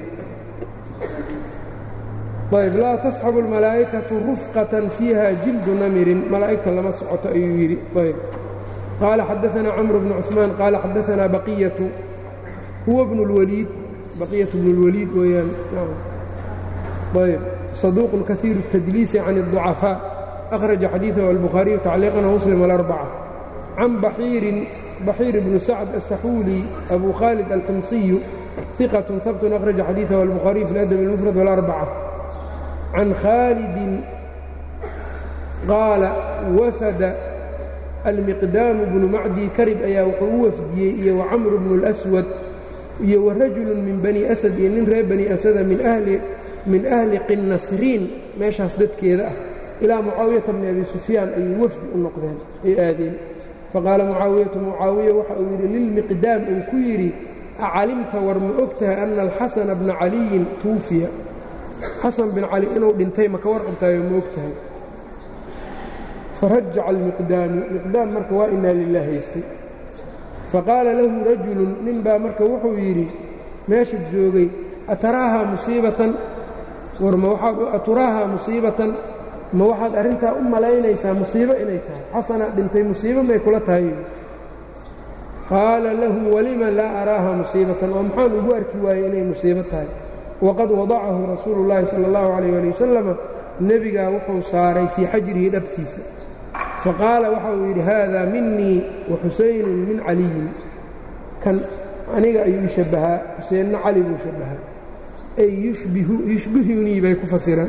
ayb laa tasxabu almalaa'ikatu rufqatan fiiha jildu namirin malaa'igta lama socoto ayuu yidhi ayb qaala xadaanaa camru bnu cuثmaan qaala xadaanaa baqiyatu huwa bnu اlwaliid baqiyatu bnu اlwaliid weeyaan ayb saduuqun kahiiru الtadliisi can الضucafاء akhraja xadiiثahu albukhaariyu tacliiqan muslim alarbca can baxiirin baxiir bnu sacd aلsaxuuli abu khaalid alximsiyu ثiqaة habtun akhraja xadiiثahu albukhaariyu fi اladab اlmufrad wاlarbca can khaalidin qaala wafada almiqdaamu bnu macdi karib ayaa wuxuu u wafdiyey iyo wacamru bnu اlأswad iyo warajulu min bani asad iyo nin reer bani asada min ahli qinnasriin meeshaas dadkeeda ah ilaa mucaawiyata bni abi sufyaan ayay wafdi u noqdeen ay aadeen faqaala mucaawiyatu mucaawiya waxa uu yidhi lilmiqdaam uu ku yidhi acalimta war ma og tahay ana alxasana bna caliyin tuufiya xasan bin cali inuu dhintay maka warqabtaayo ma og tahay farajaca almiqdaamu miqdaam marka waa inaa lilah haystay faqaala lahu rajulun nin baa marka wuxuu yidhi meesha joogay ataraahaa musiibatan war ma waxaad aturaahaa musiibatan ma waxaad arrintaa u malaynaysaa musiibo inay tahay xasanaa dhintay musiibo may kula tahay qaala lahu walima laa araaha musiibatan oo maxaan ugu arki waayey inay musiibo tahay waqad wadacahu rasuulu llaahi sala allahu calayh ali wasalama nebigaa wuxuu saaray fii xajrihi dhabtiisa faqaala waxa uu yidhi haadaa minii wa xusaynun min caliyin kan aniga ayuu ii shabbahaa xuseenna cali buu shabbahaa ay yushbihunii bay ku fasiraan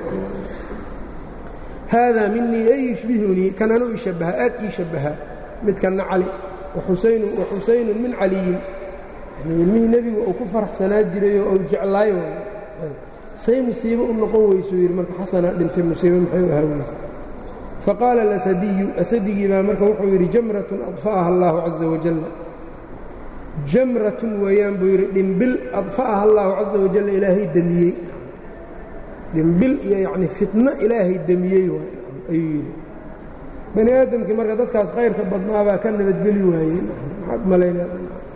haadaa minii ay yushbihunii kan anuu ii shabbahaa aad ii shabbahaa midkanna cali waxusaynun min caliyin ilmihii nebigu uu ku faraxsanaa jiray oo uu jeclaayo say musiibo u noqon weysuu yidhi marka xasanaa dhintay musiibo maxay u ahaa weyse faqaala alasadiyu asadigii baa marka wuxuu yidhi jamratun adfa'aha allaahu caza wajal jamratun weeyaan buu yidhi dhimbil adfa'aha allaahu caza wajal ilaahay demiyey dhimbil iyo yacni fitno ilaahay demiyey ayuu yidhi bani aadamkii marka dadkaas khayrka badnaabaa ka nabadgeli waayey maxaad malaynaa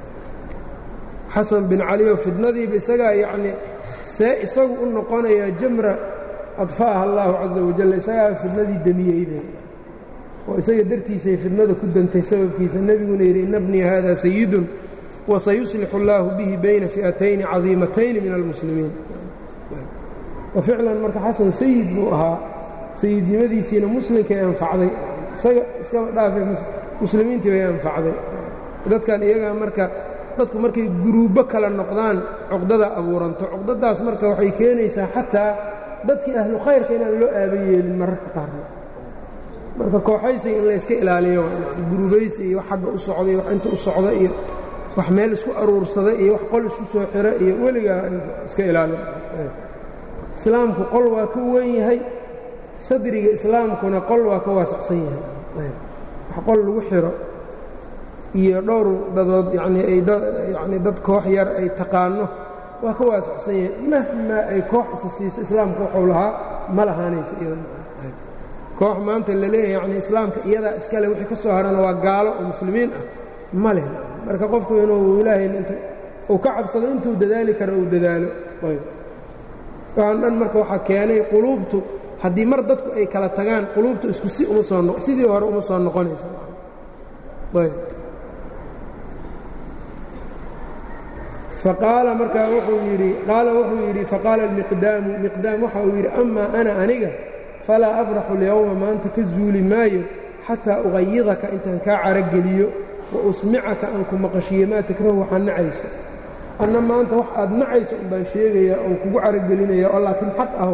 xasan bin cali oo fitnadiiba isagaa yacnii see isagu u noqonayaa jamra adfa'aha allaahu caza wajal isagaa fidnadii demiyeybe oo isaga dartiisay fidnada ku dantay sababkiisa nebiguna yidhi ina bnii hada sayidun wasayuslixu اllaahu bihi bayna fi'atayni cadiimatayni min almuslimiin wa ficlan marka xasan sayid buu ahaa sayidnimadiisiina muslimkay anfacday isaga iskaba dhaafay muslimiintii bay anfacday dadkan iyagaa marka dadku markay guruubbo kala noqdaan cuqdada abuuranto cuqdadaas marka waxay keenaysaa xataa dadkii ahlu khayrka inaan loo aaba yeelin mararka qaarna marka kooxaysiga in layska ilaaliyo gurubaysi iyo wax xagga u socda iyo wax inta u socda iyo wax meel isku aruursada iyo wax qol isku soo xiro iyo weligaa iska ilaalin islaamku qol waa ka weyn yahay sadriga islaamkuna qol waa ka waasacsan yahay wax qol lagu xiro iyo dhowr dadood yanii ay yani dad koox yar ay taqaano waa ka waasacsan yahay mahmaa ay koox isa siiso islaamku wuxuu lahaa ma lahaanaysa koox maanta la leeyahay yani islaamka iyadaa iskale wixii ka soo harana waa gaalo oo muslimiin ah ma leh marka qofku inuu ilaahay int uu ka cabsado intuu dadaali karo uu dadaalo waxaan dhan marka waxaa keenay quluubtu haddii mar dadku ay kala tagaan quluubtu isku si uma soo sidii hore uma soo noqonaysa faqaala markaa wuxuu yidhi qaala wuxuu yidhi faqaala almiqdaamu miqdaam waxa uu yidhi amaa ana aniga falaa abraxu اlyowma maanta ka zuuli maayo xataa uqayidaka intaan kaa carogeliyo wa usmicaka aan ku maqashiyo maa takrahu waxaad nacayso anna maanta wax aad nacayso un baan sheegaya oon kugu carogelinaya oo laakiin xaq ah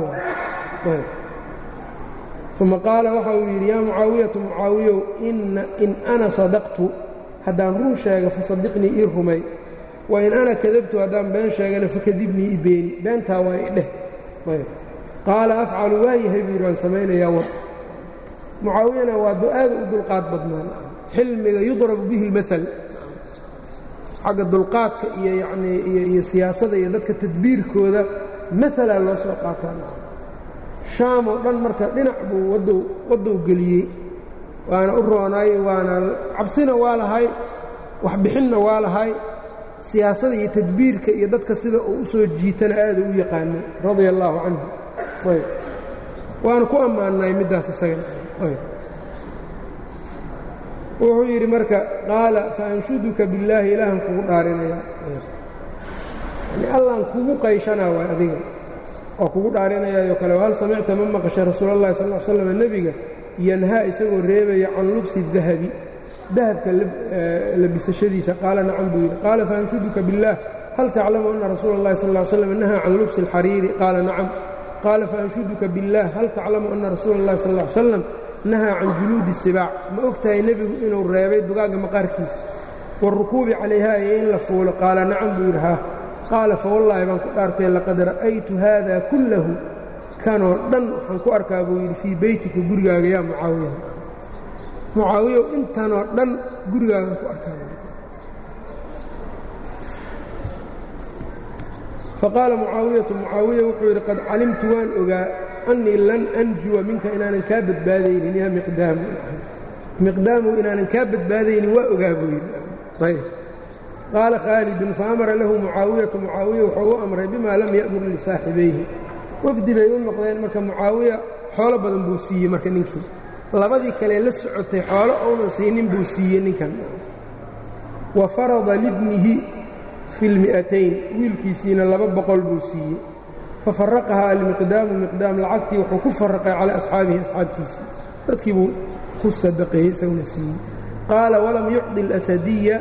uma qaala waxa uu yidhi yaa mucaawiyatu mucaawiyow in ana sadaqtu haddaan run sheega fasadiqnii ii rumay wain ana kadabtu haddaan been sheegana fakadibnii i beeni beentaa waa i dheh qaala afcalu waa yahay buu yidhi waan samaynayaa war mucaawiyana waa aada u dulqaad badnaan xilmiga yudrabu bihi اlmaal xagga dulqaadka iyo yanii iyo siyaasada iyo dadka tadbiirkooda maala loo soo qaataa shaam oo dhan marka dhinac buu waddow geliyey waana u roonaay waana cabsina waa lahay waxbixinna waa lahay siyaasada iyo tadbiirka iyo dadka sida uu u soo jiitana aada u yaqaanay radia allaahu canhu waana ku ammaannay middaas isaga wuxuu yidhi marka qaala faanshuduka billaahi ilaahan kugu dhaarinaya yani allaan kugu qayshanaa waay adiga oo kugu dhaarinayaayo kale hal samicta ma maqashay rasuul allahi sal l slam nebiga yanhaa isagoo reebaya can lubsi dahabi dahabka labisashadiisa qaala nacam buu yidhi qaala faanshuduka biاllaah hal taclamu ana rasuula اllahi sal ا slam nahaa can lubsi اlxariiri qaala nacam qaala faanshuduka biاllaah hal taclamu ana rasuula اllahi sal ا slam nahaa can juluudi sibaac ma og tahay nebigu inuu reebay dugaagga maqaarkiisa warukuubi calayhaa iyo in la fuulo qaala nacam buu yidhi haa qaala fawallaahi baan ku dhaartay laqad ra'aytu haada kullahu kanoo dhan waxaan ku arkaa buu yidhi fii beytika gurigaaga yaa mucaawiya mucaawiyow intanoo dhan gurigaagaan ku arkaa buu faqaala mucaawiyatu mucaawiya wuxuu yidhi qad calimtu waan ogaa annii lan anjuwa minka inaanan kaa badbaadaynin yaa miqdaamu miqdaamu inaanan kaa badbaadaynin waa ogaa buu yidhi ayb qaala khaalidun faamara lahu mucaawiyatu mucaawiya wuxuu u amray bimaa lam ya'mur lisaaxibayhi wafdi bay u noqdeen marka mucaawiya xoolo badan buu siiyey marka ninkii labadii kale la socotay xoolo ounan siinin buu siiyey ninkan wa farada libnihi fi lmi'atayn wiilkiisiina laba boqol buu siiyey fafaraqahaa almiqdaamu miqdaam lacagtii wuxuu ku faraqay calaa asxaabihi asxaabtiisii dadkii buu ku sadaqeeyey isaguna siiyey qaala walam yucdi asadiya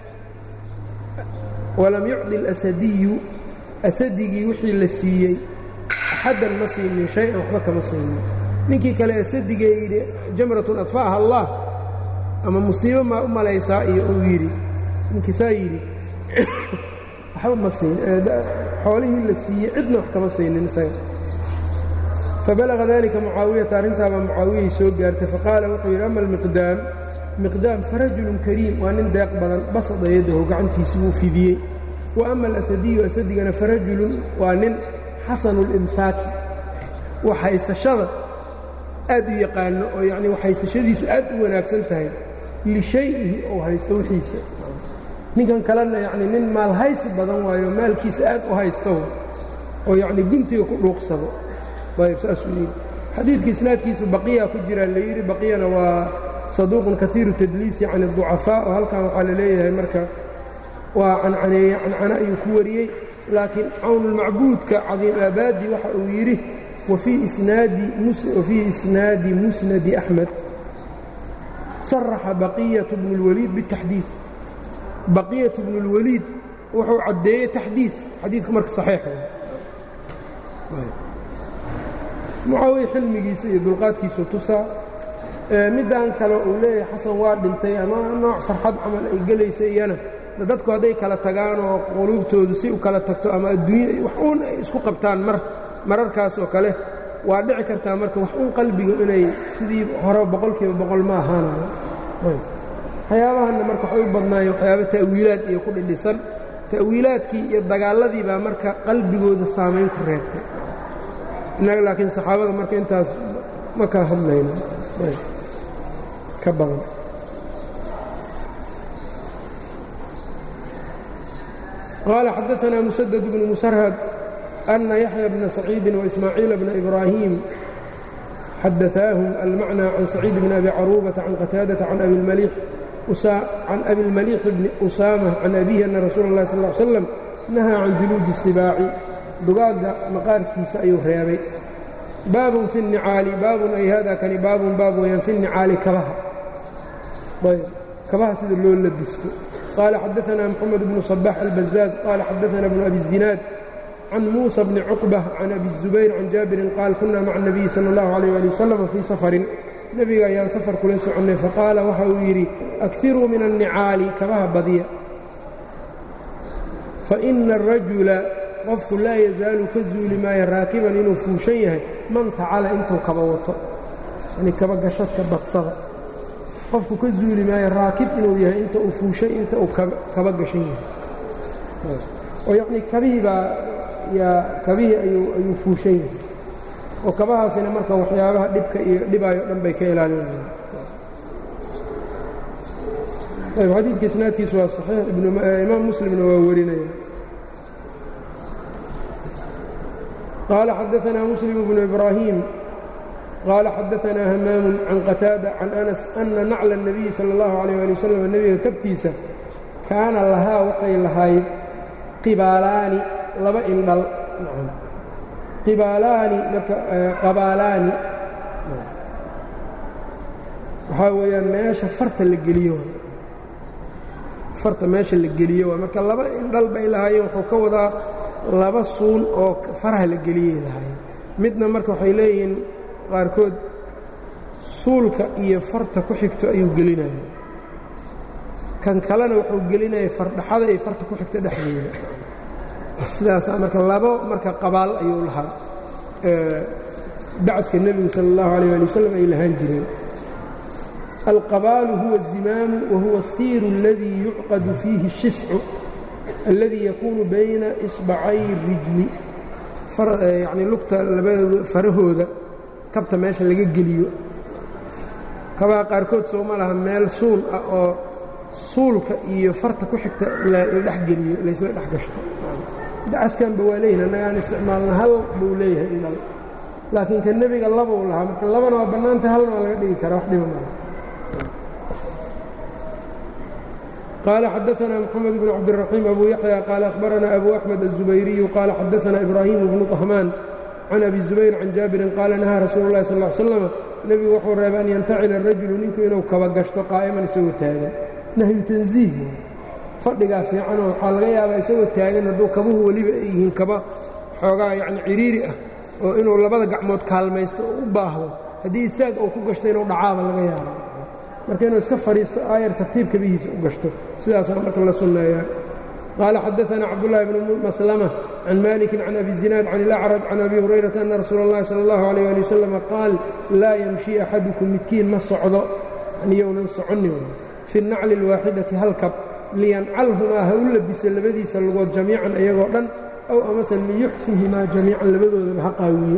walam yucdi alasadiyu asadigii wixii la siiyey axaddan ma siinin shay-an waxba kama siinin ninkii kale asadigee yidhi jamratun adfa'aha allah ama musiibo maa u malaysaa iyo uu yidhi ninkii saa yidhi waxba ma siin xoolihii la siiyey cidna wax kama siinin isaga fabalaga dalika mucaawiyata arrintaabaa mucaawiyay soo gaartay faqaala wuxuu yidhi ama almiqdaam miqdaam farajulun kariim waa nin deeq badan basada yadahu gacantiisi buu fidiyey wa ama alasadiyu asadigana farajulun waa nin xasanu limsaaki waxhaysashada aad u yaqaano oo yacnii waxhaysashadiisu aad u wanaagsan tahay lishay-ihi ou haysto wixiisa ninkan kalena yacnii nin maalhaysi badan waayo maalkiisa aad u haysto oo yacnii guntiga ku dhuuqsado ayb saasuu yidhi xadiidka isnaadkiisu baqiya ku jiraa la yidhi baqiyana waa saduuqun kaiiru tadliisi can اducafaa oo halkan waxaa la leeyahay marka waa cancaneeye cancano ayuu ku wariyey laakiin cawnulmacbuudka cadiim aabaadi waxa uu yidhi wafii isnaadi musnadi axmed saraxa baqiyatu bnu اlwaliid bitaxdiid baqiyatu bnu اlwaliid wuxuu caddeeyey taxdiid xadiidku marka saxiix mucaawiya xilmigiisa iyo dulqaadkiisu tusaa middan kale uu leeyahay xasan waa dhintay ama nooc farxad camal ay gelaysa iyana dadku hadday kala tagaan oo quluubtoodu si u kala tagto ama adduunya wax uun ay isku qabtaan mar mararkaas oo kale waa dhici kartaa marka wax uun qalbigu inay sidii hore boqolkiiba boqol ma ahaanayo waxyaabahanna marka waxay u badnaayeen waxyaaba ta'wiilaad iyo ku dhidhisan ta'wiilaadkii iyo dagaalladii baa marka qalbigooda saamayn ku reebtay innaga laakiin saxaabada marka intaas ma ka hadlayno ka badan qaala xadaثna muسدد بن musrhد أna yaحyى بna سacيidi وإسmaaعيiل بna إbrاhيم xadaثaahم الmacnى can سacيid بn أbi caruubaةa can qتاadaةa can abi الmalيح bni أusaamة can أbihi أna rasuul الlahi sal اه عl sلم nahaa can juluudi الsibaaci dugaagga maqaarkiisa ayuu reebay baabun fi الnicaali baabun ay hada kani baabun baab weyaan fi الnicaali kabaha ayb kabaha sida loo labisto qaala xadaثna mxamed bnu صbaح الbaزاaز qaala xadaثna bnu abi الزinaad can muuسى bni cuqbة can abi الزubayr can jaabirin qaal kuna maca الnabiyi salى الlahu عalيه ali wasalam fii safarin nebiga ayaan safar kula soconnay faqaala waxa uu yidhi akiruu min الnicaali kabaha badya faإna الrajula qofku laa yazaalu ka zuuli maayo raakiban inuu fuushan yahay man tacala intuu kaba wato yani kaba gashadka badsada qofku ka zuuli maayo raakib inuu yahay inta uu fuushay inta uu kaba gashan yahay oo yacnii kabihii baa yaa kabihii ayuu fuushan yahay oo kabahaasina marka waxyaabaha dhibka iyo dhibaayo dhan bay ka ilaalinayaan ayb xadiidka isnaadkiisu waa saxiix imaam muslimna waa warinaya قال xدثنا مسلم بن إبراهيم قال xدثنا همام عن qتاaدة عن أنس أنa نacل النبي sلى الله عليه لي وسلم nebiga kabtiisa kaana lahaa waxay lahayd qibاalaani laba indhal qibاalaani qabaalaani waxaa weeyaan meesha farta la geliyo farta meesha la geliyo marka laba indhal bay lahaayeen wuxuu ka wadaa laba suun oo faraha la geliyey lahaayeen midna marka waxay leeyihiin qaarkood suulka iyo farta ku xigto ayuu gelinaya kan kalena wuxuu gelinaya fardhaxada iyo farta ku xigta dhexdeeda sidaasaa marka labo marka qabaal ayuu lahaa dacaska nebigu sala اllahu alيyه ali wasalam ay lahaan jireen alqabaalu huwa الzimaamu wa huwa الsiiru اladii yucqadu fiihi الshiscu alladii yakuunu bayna isbacay الrijli yacnii lugta labadooda farahooda kabta meesha laga geliyo kabaha qaarkood sooma laha meel suul ah oo suulka iyo farta ku xigta la dhexgeliyo laysla dhex gashto dacaskanba waa leeyihin annagaan isticmaalna hal buu leeyahay indhal laakiin ka nebiga labuu lahaa marka labana waa bannaantay halna waa laga dhigi karaa wax dhiba mala قال xدثنا محمد بن عبدالرحيم أبو يحيى قال أخبرنا أبو أحمد الزبيري قال xدثنا إبراهيم بن طهمان عن أبي الزبير عن جابر قال نهى رsuuل اللhi صلى اه علي سلم nebigu wuxuu reebay an yantacila الrajulu ninku inuu kaba gashto qaa'iman isagoo taagan nahyu tanزiih fadhigaa fiicanoo waxaa laga yaabaa isagoo taagan hadduu kabuhu weliba ay yihiin kaba xoogaa yani ciriiri ah oo inuu labada gacmood kaalmaysto oo u baahdo haddii istaag uu ku gashto inuu dhacaaba laga yaaba marka inuu iska fadhiisto aayar tartiib kabihiisa u gashto sidaasaa marka la sunneeyaa qaala xadaثna cabdالlahi bn maslmة can maliki can abi zinaad can اlأcraj can abi hurayrata ana rasuula اllahi salى اllahu عalيه ali wasalam qaal laa yamshi axadukum midkiin ma socdo niyounan soconin fi الnacli اlwaaxidati halkab liyancalhumaa ha u labiso labadiisa lugood jamiican iyagoo dhan aw amase liyuxfihimaa jamiican labadoodaba ha qaawiyo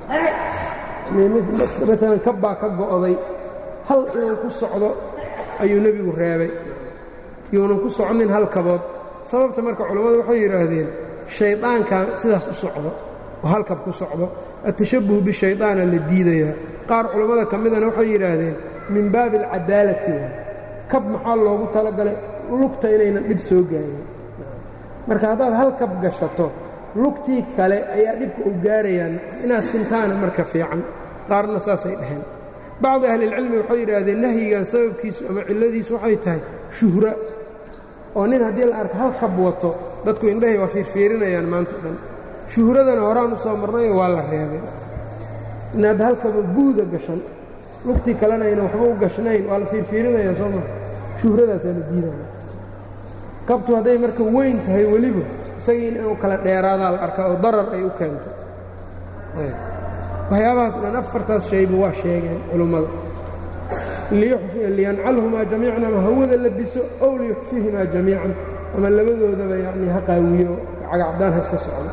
maalan kabbaa ka go'day hal inuu ku socdo ayuu nebigu reebay yuunan ku soconin hal kabood sababta marka culammadu waxay yidhaahdeen shaydaankan sidaas u socdo oo halkab ku socdo atashabuhu bishaydaana la diidayaa qaar culammada ka midana waxay yidhaahdeen min baabi alcadaalati kab maxaa loogu talagalay lugta inaynan dhib soo gaarin marka haddaad hal kab gashato lugtii kale ayaa dhibka u gaarayaan inaad sintaana marka fiican qaarna saasay dhaheen bacdi ahlilcilmi waxay yidhaahdeen nahyigan sababkiisu ama cilladiisu waxay tahay shuhra oo nin haddii la arka hal kab wato dadku indhahay waa fiirfiirinayaan maanta dhan shuhradana horaan u soo marnayo waa la reebay inaad halkaba buuda gashan lugtii kalena ayna waxba u gashnayn waa la fiirfiirinayaan soo maa shuhradaasaa la diidaya kabtu hadday marka weyn tahay weliba isagii inuu kala dheeraadaa la arkaa oo darar ay u keento waxyaabahaas dhan afartaas shayba waa sheegeen culummada liyancalhumaa jamiican ama hawada labiso ow liyuxfihimaa jamiican ama labadoodaba yani ha qaawiyo cagacdaan ha iska socdo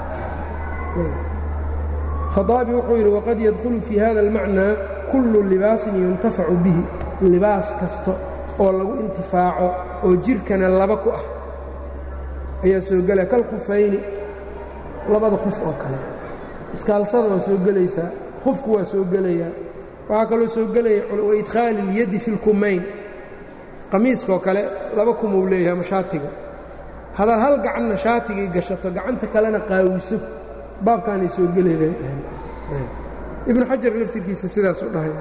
khaaabi wuxuu yidhi waqad yadkhulu fii hada almacnaa kullu libaasin yuntafacu bihi libaas kasta oo lagu intifaaco oo jirhkana laba ku ah ayaa soo gelaya kal khufayni labada khuf oo kale iskaalsada waa soo gelaysaa khufku waa soo gelayaa waxaa kaloo soo gelaya waidkhaali اlyadi fi اlkumayn qamiiskaoo kale laba kumuu leeyahay ama shaatiga hadaad hal gacanna shaatigii gashato gacanta kalena qaawiso baabkaanay soo gelaya ibnu xajar laftirkiisa sidaasuu dhahaya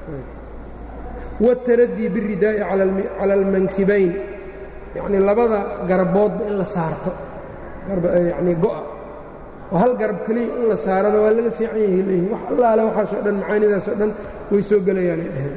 wاtaradii biاridaa'i cala almankibayn yacnii labada garboodba in la saarto yani go'a oo hal garab keliya in la saarana waa laga fiican yahay leeyihin wax allaale waxaasoo dhan macaanidaasoo dhan way soo gelayaanay dheheen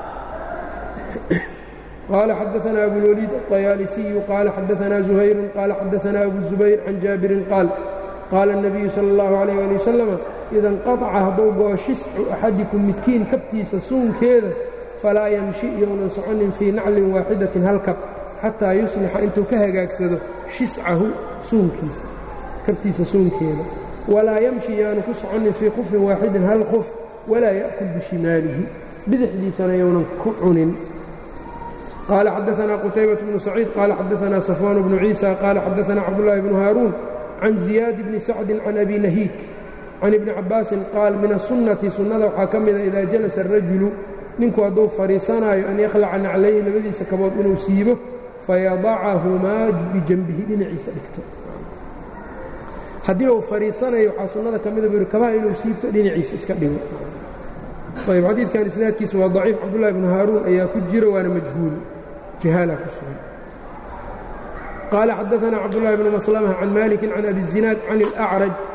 qaala xadaثna abulwaliid الطayaalisiyu qaala xadaثna زuhayru qaala xadaثna abu zubayr can jaabirin qaal qaala الnabiyu salى اllahu عalيh ali wasalam ida inqaطca hadduu go'o shiscu axadikum midkiin kabtiisa suunkeeda falaa yamshi iyounan soconin fii naclin waaxidatin halkab xataa yuslixa intuu ka hagaagsado shiscahu suunkiisa kabtiisa suunkeeda walaa yamshi yaanu ku soconin fii khufin waaxidin hal khuf walaa ya'kul bishimaalihi bidixdiisana yownan ku cunin qaala xadaثna qutaybaة bnu saciid qaala xadaثna safwaan bnu ciisa qaala xadaثna cabdالlahi bnu haaruun can ziyaad bni sacdi can abi nahiik can ibni cabaasin qaal min aلsunnati sunnada waxaa ka mida idaa jalasa الrajulu ninku hadduu fadhiisanaayo an yakhlaca naclayhi labadiisa kabood inuu siibo fayadacahumaa bijanbihi dhinaciisa dhigto haddii uu fadhiisanayo waxaa sunnada ka mida buu yidhi kabaha inuu siibto dhinaciisa iska dhigo ayb xadiidkan isnaadkiisu waa daciif cabdullahi bnu haaruun ayaa ku jiro waana majhuul jahaalaa ku sugan qaala xadaثna cabdullahi bnu maslama can maliki can abi الzinaad can اlأcraj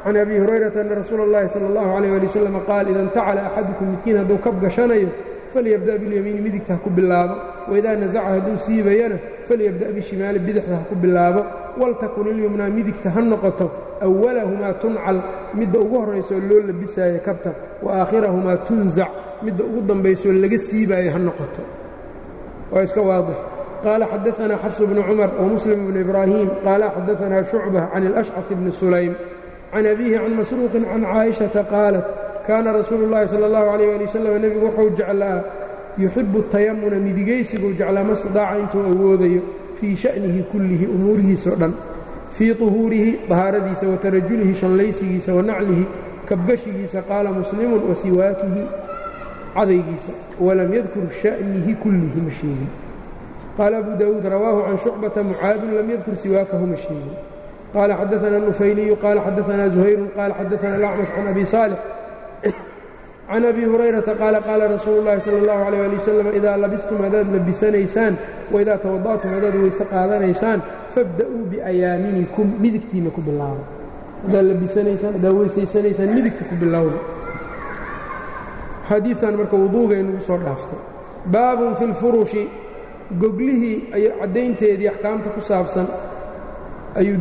can abi hurayrata ana rasuula اllahi salى اllahu عalيyه ali wasalam qaal ida intacala axadukum midkiin hadduu kab gashanayo falyabda' biاlyamiini midigta ha ku bilaabo waidaa nasaca hadduu siibayana falyabda' bishimaali bidixda ha ku bilaabo waltakun ilyumnaa midigta ha noqoto awalahumaa tuncal midda ugu horraysoo loo labisaayo kabta wa aakhirahumaa tunzac midda ugu dambaysoo laga siibaayo ha noqoto waa iska waadix qaala xadaanaa xafsu bnu cumar wamuslim bnu ibraahiim qaala xadaanaa shucba can alashcaf bni sulaym can abiihi can masruuqin can caaishata qaalat kaana rasuulu llahi sala allahu calayh ali wasalam nebigu wuxuu jeclaa yuxibu tayamuna midigaysiguu jeclaa mastidaaca intuu awoodayo fii sha'nihi kullihi umuurihiisao dhan fii طuhuurihi dahaaradiisa wa tarajulihi shallaysigiisa wa naclihi kabgashigiisa qaala muslimun wa siwaakihi cadaygiisa walam yadkur sha'nihi kullihi ma sheegin qaala abu daawuud rawaahu can shucbata mucaadun lam yadkur siwaakahu ma sheegin qaala xadaana nufayliyu qaala xadaanaa zuhayrun qaala xadaana alacmash can abi saalix can abi hurayrata qaala qaala rasuulu llahi sala allahu alayh ali wasalam idaa labistum haddaad labisanaysaan waidaa tawada'tum haddaad weyse qaadanaysaan fabda'uu biayaaminikum midigtiinna ku bilaaba haddaad labisanaysaan haddaad weysaysanaysaan midigta ku bilowda xadiidan marka wuduugay nagu soo dhaaftay baabun fi lfurushi goglihii caddaynteedii axkaamta ku saabsan ayuu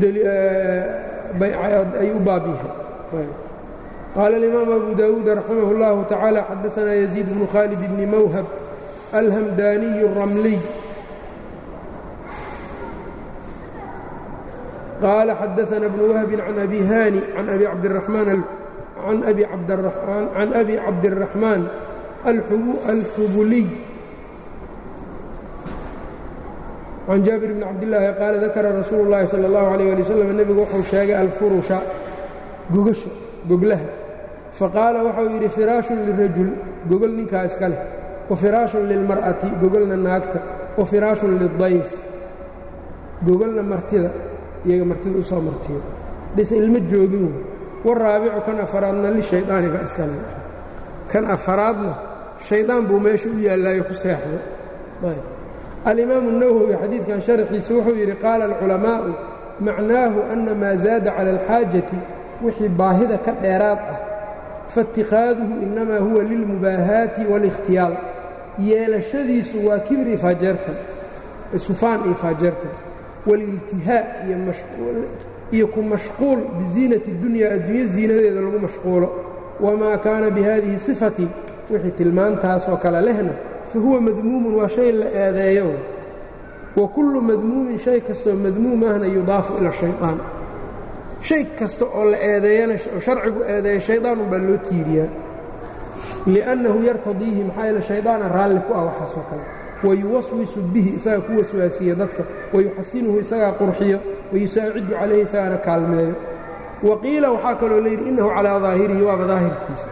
u baab yahay qaala alimaamu abu daawuud raximah اllahu tacaala xadaanaa yaziid bnu khaalid bni mawhab alhamdaaniyu الramliy qaala xadaana bnu wahbin can abi haani can abi cabdiraxmaan can abi cabdiraxmaan alxubuliy can jaabir bni cabdillaahi qaala dakara rasuulu اllahi salى اllahu alayh ali wasalam nebigu wuxuu sheegay alfurusha gogasha goglaha faqaala waxau yidhi firaashun lirajul gogol ninkaa iska leh wa firaashun lilmar'ati gogolna naagta wa firaashun lidayf gogolna martida iyaga martida u soo martiyo dhise ilmo joogin wey waraabicu kan afaraadna lishaydaani baa iska le kan afaraadna shaydaan buu meesha u yaallaayo ku seexdo alimaamu الnawowi xadiidkan sharxiisa wuxuu yidhi qaala alculamaa'u macnaahu ana maa zaada cala alxaajati wixii baahida ka dheeraad ah faاtikaaduhu inamaa huwa lilmubaahaati wاlikhtiyaal yeelashadiisu waa kibri faajeertan sufaan iyo faajeertan wاliltihaa iyo ku mashquul biziinati اdunya adduunyo ziinadeeda lagu mashquulo wamaa kaana bihadihi sifati wixii tilmaantaasoo kale lehna fahuwa madmuumun waa shay la eedeeyo wa kullu madmuumin shay kastoo madmuum ahna yudaafu ila shayطaan shay kasta oo la eedeeyana oo sharcigu eedeeya shaydaan unbaa loo tiiriyaa li'annahu yartadiihi maxaa yeele shaydaana raalli ku ah waxaasoo kale wayuwaswisu bihi isagaa ku waswaasiya dadka wayuxasinuhu isagaa qurxiyo wayusaacidu calayhi isagaana kaalmeeyo wa qiila waxaa kaloo layidhi innahu calaa daahirihi waaba daahirkiisa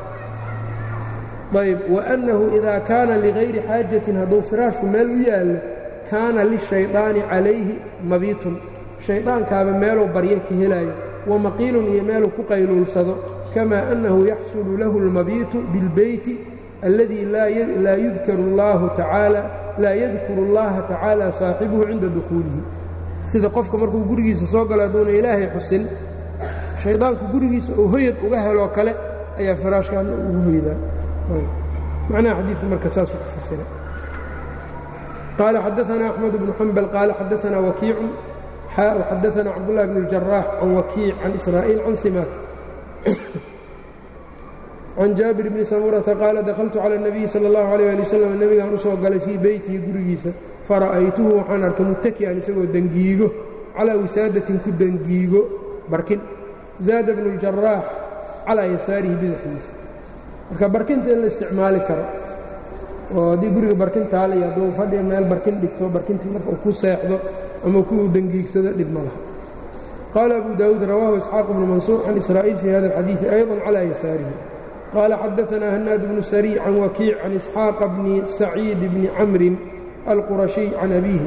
ayb waannahu idaa kaana ligayri xaajatin hadduu firaashku meel u yaallo kaana lishaydaani calayhi mabiitun shaydaankaaba meeluu baryo ka helaayo wamaqiilun iyo meeluu ku qayluulsado kamaa annahu yaxsulu lahu اlmabiitu biاlbeyti alladii laa yudkaru اllahu tacaala laa yadkuru اllaha tacaala saaxibuhu cinda dukhuulihi sida qofka markuu gurigiisa soo galo hadduuna ilaahay xusin shaydaanku gurigiisa oo hoyad uga heloo kale ayaa firaashkaana ugu hoydaa macnaha xadiidka marka saasuu ku fasira qaala xadaana axmed bnu xambal qaala xadaana wakiicu xaa xadaana cabdullahi bn اljaraax can wakiic can israa'iil can simaak can jaabir bni samurata qaala dakhaltu cala اnabiyi sala اllahu alayh ali wasalam nebigaan u soo galay fii beytihi gurigiisa fara'aytuhu waxaan arkay muttaki'an isagoo dengiigo calaa wisaadatin ku dengiigo barkin zaada bnu اljaraax calaa yasaarihi bidixdiisa marka barkinta in la isticmaali karo oo haddii guriga barkintaal iyo hadduu fadhiga meel barkin dhigto barkintii marka uu ku seexdo ama ku dengiigsado dhib ma laha qaala abu daawuud rawaahu isxaaq bnu mansuur can israa'iil fii hada alxadiidi ayضa calى yasaarihi qaala xadaanaa hanaad bnu sariic can wakiic can isxaaqa bni saciid bni camrin alqurashiy can abiihi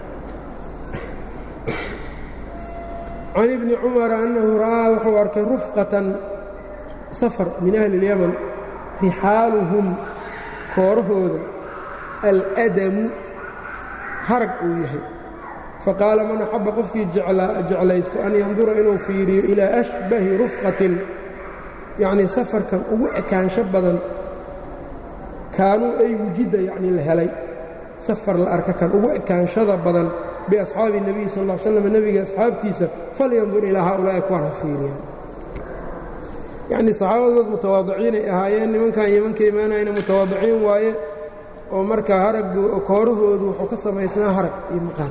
can ibni cumara annahu ra'aa wuxuu arkay rufqatan safar min ahli اlyaman rixaaluhum koorahooda aladamu harag uu yahay faqaala man axabba qofkii jeclaysto an yandura inuu fiiriyo ilaa ashbahi rufqatin yacnii safarkan ugu ekaansho badan kaanuu ay wujidda yacnii la helay safar la arka kan ugu ekaanshada badan biasxaabi nebiyi sal ll slam nebiga asxaabtiisa falyandur ilaa haaulaa'i kuwan ha fiiriyaan yacnii saxaabadood mutawaadiciinay ahaayeen nimankan yemanka imaanayna mutawaadiciin waaye oo marka harag koorahoodu wuxuu ka samaysnaa harag iyo maqaan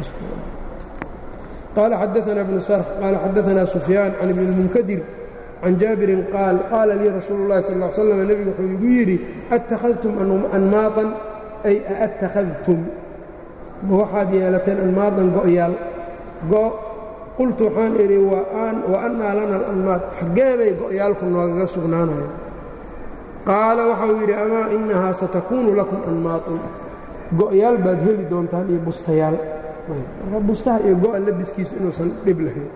qaala xadaana bnu sarx qaala xadaana sufyaan can ibni اlmunkadir can jaabirin qaal qaala lii rasuulu اllahi sal ll slam nebigu wuxuu igu yidhi attakhadtum anmaatan ay aattakhadtum ma waxaad yeelateen anmaadan go'yaal go' qultu waxaan idhi wa annaa lana alanmaad xaggee bay go'yaalku noogaga sugnaanayaan qaala waxau yidhi amaa innahaa satakuunu lakum anmaatun go'yaal baad heli doontaan iyo bustayaal marka bustaha iyo go'a labiskiisu inuusan dhib lahayn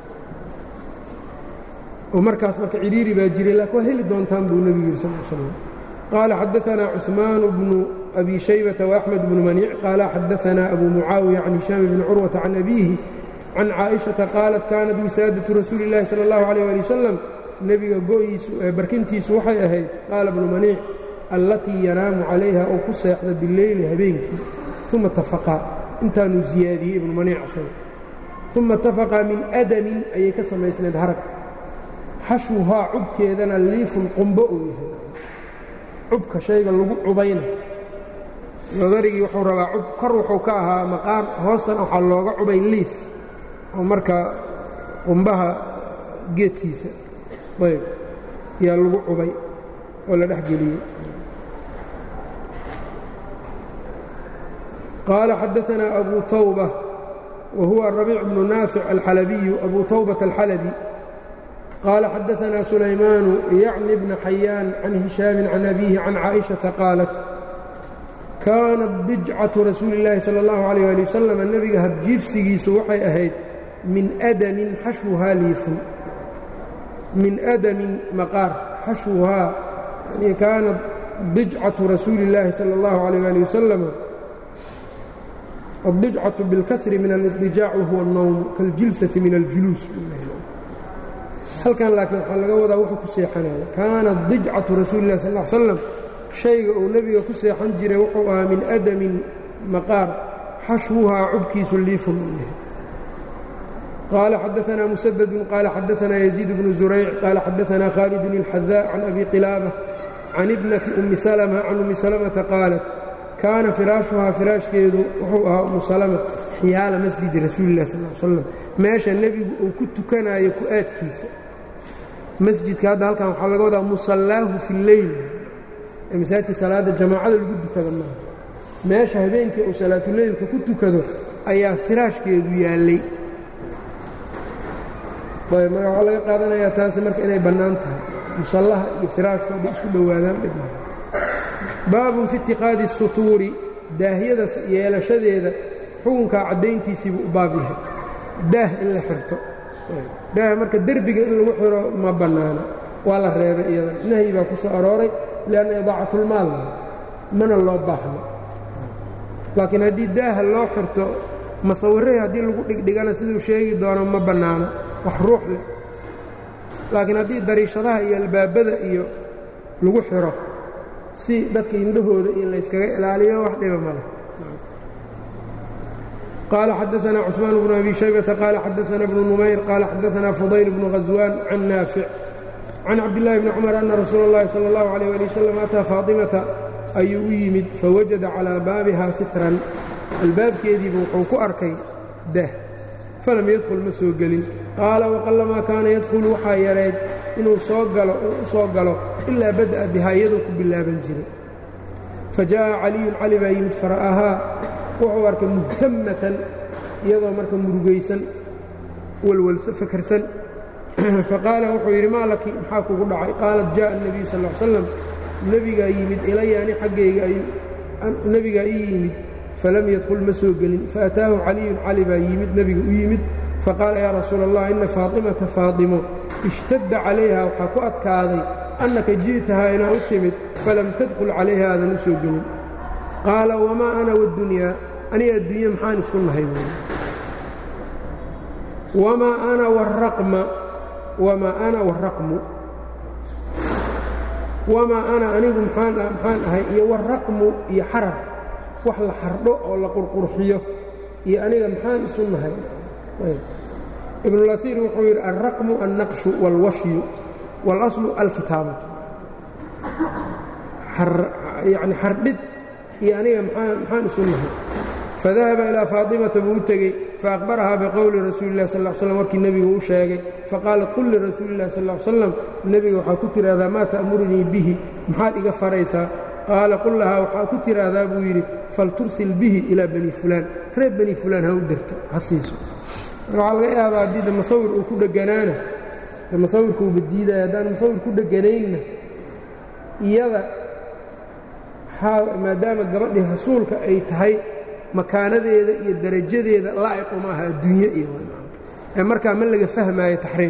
oo markaas marka cidhiiri baa jiray laakiin waa heli doontaan buu nebigu yidhi sal l slam qaala xadaanaa cuثmaanu bnu abi shaybata وaxmed bnu maniic qaala xadaanaa abu mucaawiya can hishaam bni curwata can abiihi can caaئiشhaةa qaalat kaanat wisaadaةu rasuuli اllahi salى اllahu عalيه ali wasalam nebiga go'iisu barkintiisu waxay ahayd qaala bnu maniic allatii yanaamu calayha oo ku seexda bileyli habeenkii uma tafaqaa intaanuu ziyaadiyey ibnu maniic asaga uma tafaqaa min adamin ayay ka samaysnayd harag xashwuhaa cubkeedana liifun qumbo uu yahay cubka shayga lagu cubayna nadarigii wuxuu rabaa cub kor wuxuu ka ahaa maqaam hoostan waxaa looga cubay liif oo marka qumbaha geedkiisa ayb yaa lagu cubay oo la dhex geliyey qaala xadaanaa abu tawba wa huwa arabiic bnu naafic alxalabiyu abu tawbata alxalabi qaala xadaanaa sulaymaanu yacni bna xayaan can hishaamin can abiihi can caaئiشhaةa qaalat kaanat dijcatu rasuuli اllaahi salى اllahu عalيh ali wasalam nebiga habjiifsigiisu waxay ahayd min adamin xashwuhaa liifun min adamin maqaar xashwuhaa yani kaanat dijcatu rasuuli اllaahi salى اllahu عalيh ali wasalam addijcatu biاlkasri min alidijaac wahuwa الnowm kaاljilsati min aljuluus halkan laakiin waxaa laga wadaa wuxuu ku seexanaya kaanat dijcatu rasuuli اlah sal ا slam shayga uu nebiga ku seexan jiray wuxuu ahaa min adamin maqaar xashwuhaa cubkiisu liifun uu yahay qaala xadaanaa musadadun qaala xadaanaa yaziid bnu zurayc qaala xadaanaa khaalidun اlxadaa can abi qilaaba can ibnati ummi salma can ummi salamata qaalat kaana firaashuhaa firaashkeedu wuxuu ahaa ummu salama xiyaala masjidi rasuuli lah sal slam meesha nebigu uu ku tukanayo ku-aadkiisa masjidka hadda halkan waxaa laga wadaa musallaahu fi lleyl ee masaajidka salaadda jamaacada lagu dukada maaha meesha habeenkii uu salaatuleylka ku tukado ayaa firaashkeedu yaallay ayb marka waxaa laga qaadanayaa taasi marka inay bannaan tahay musallaha iyo firaashku hadday isku dhowaadaan dhibma baabun fi itiqaadi sutuuri daahiyada yeelashadeeda xukunkaa caddayntiisiibuu u baab yahay daah in la xirto daah marka derbiga in lagu xiro ma bannaana waa la reebay iyadan nahyi baa ku soo arooray lianna idaacatlmaal mana loo baahno laakiin haddii daaha loo xirto masawirahii haddii lagu dhigdhigana siduu sheegi doono ma bannaana wax ruux leh laakiin haddii dariishadaha iyo albaabada iyo lagu xiro si dadka indhahooda iyo layskaga ilaaliyo wax dhiba male قال xدثنا cثمان بن أbي شhيبة قال xدثنا بن نmayر قال xدثنا فضyل بن غزوان عن نافع عن cabداللahi بن cمر أن رsuuل اللhi صلى الله عليه ولي وسلم أtىa فاaطمةa ayuu u yimid faوaجada calىa baabiha sitran albaabkeediiba wuxuu ku arkay dah falam yadkل ma soo gelin qaala وqلmaa kaana yadkل waxaa yareed inuu soo galo u soo galo ilaa badaأa bihaa iyadoo ku bilaaban jiray fajaءa عaliyu cali baa yimid fara'ahaa wuxuu arkay muhtamatan iyadoo marka murugaysan walwalsa fakarsan faqaala wuxuu yidhi maa laki maxaa kugu dhacay qaalat jaءa الnabiyu sal ا l slam nebigaa yimid ilaya ani xaggayga nebigaa ii yimid falam yadkul ma soo gelin faataahu caliyun cali baa yimid nebiga u yimid faqaala yaa rasuula allah ina faaطimata faadimo ishtadda calayha waxaa ku adkaaday annaka ji'tahaa inaa u timid falam tadkul calayha aadan u soo gelin qaala wamaa ana waddunyaa aniga adduunye maxaan isku nahay buuli wamaa ana waraqma wamaa ana waraqmu wamaa ana anigu maxaan maxaan ahay iyo waraqmu iyo xarar wax la xardho oo la qurqurxiyo iyo aniga maxaan isu nahay ibnulaiir wuxuu yidhi alraqmu alnaqshu wاlwashyu wاlaslu alkitaabatu yani xardhid iyo aniga maxaan isu nahay fadahaba ilaa faaطimata buu u tegey faأkhbarahaa biqowli rasuuli اlah sal slam markii nebigu u sheegay faqaalat qul lirasuuli اlah sal slam nebiga waxaa ku tidhaahdaa maa ta'murunii bihi maxaad iga faraysaa qaala qul lahaa waxaa ku tidhaahdaa buu yidhi faltursil bihi ilaa bani fulaan reer bani fulaan ha u dirto ha siiso marka waxaa laga yaabaa haddii de masawir uu ku dheganaana de masawirka uuba diidaya haddaan masawir ku dheganaynna iyada maadaama gabadhii rasuulka ay tahay makaanadeeda iyo darajadeeda laa'iqu ma aha adduunye iyo ee markaa ma laga fahmaayo taxriim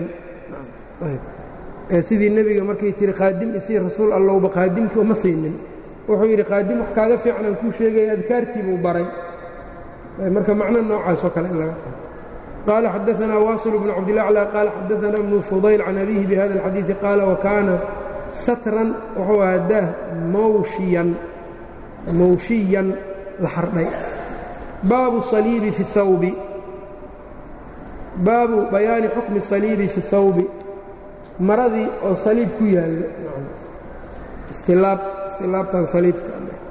sidii nebiga markay tihi qaadim isii rasuul allowba qaadimkii uma siinin wuxuu yidhi qaadim wax kaaga fiican aan kuu sheegaya adkaartii buu baray marka macno noocaasoo kale in laga qaato qaala xadaanaa waasil bnu cabdilaclى qaala xadaanaa ibnu fudayl can abihi bihada اlxadiiثi qaala wakaana satran wuxuu ahaa daah mawshiyan mawshiyan la xardhay baabu saliibi fi اthawbi baabu bayaani xukmi الsaliibi fi اthawbi maradii oo saliib ku yaallo istilaab istilaabtan saliibka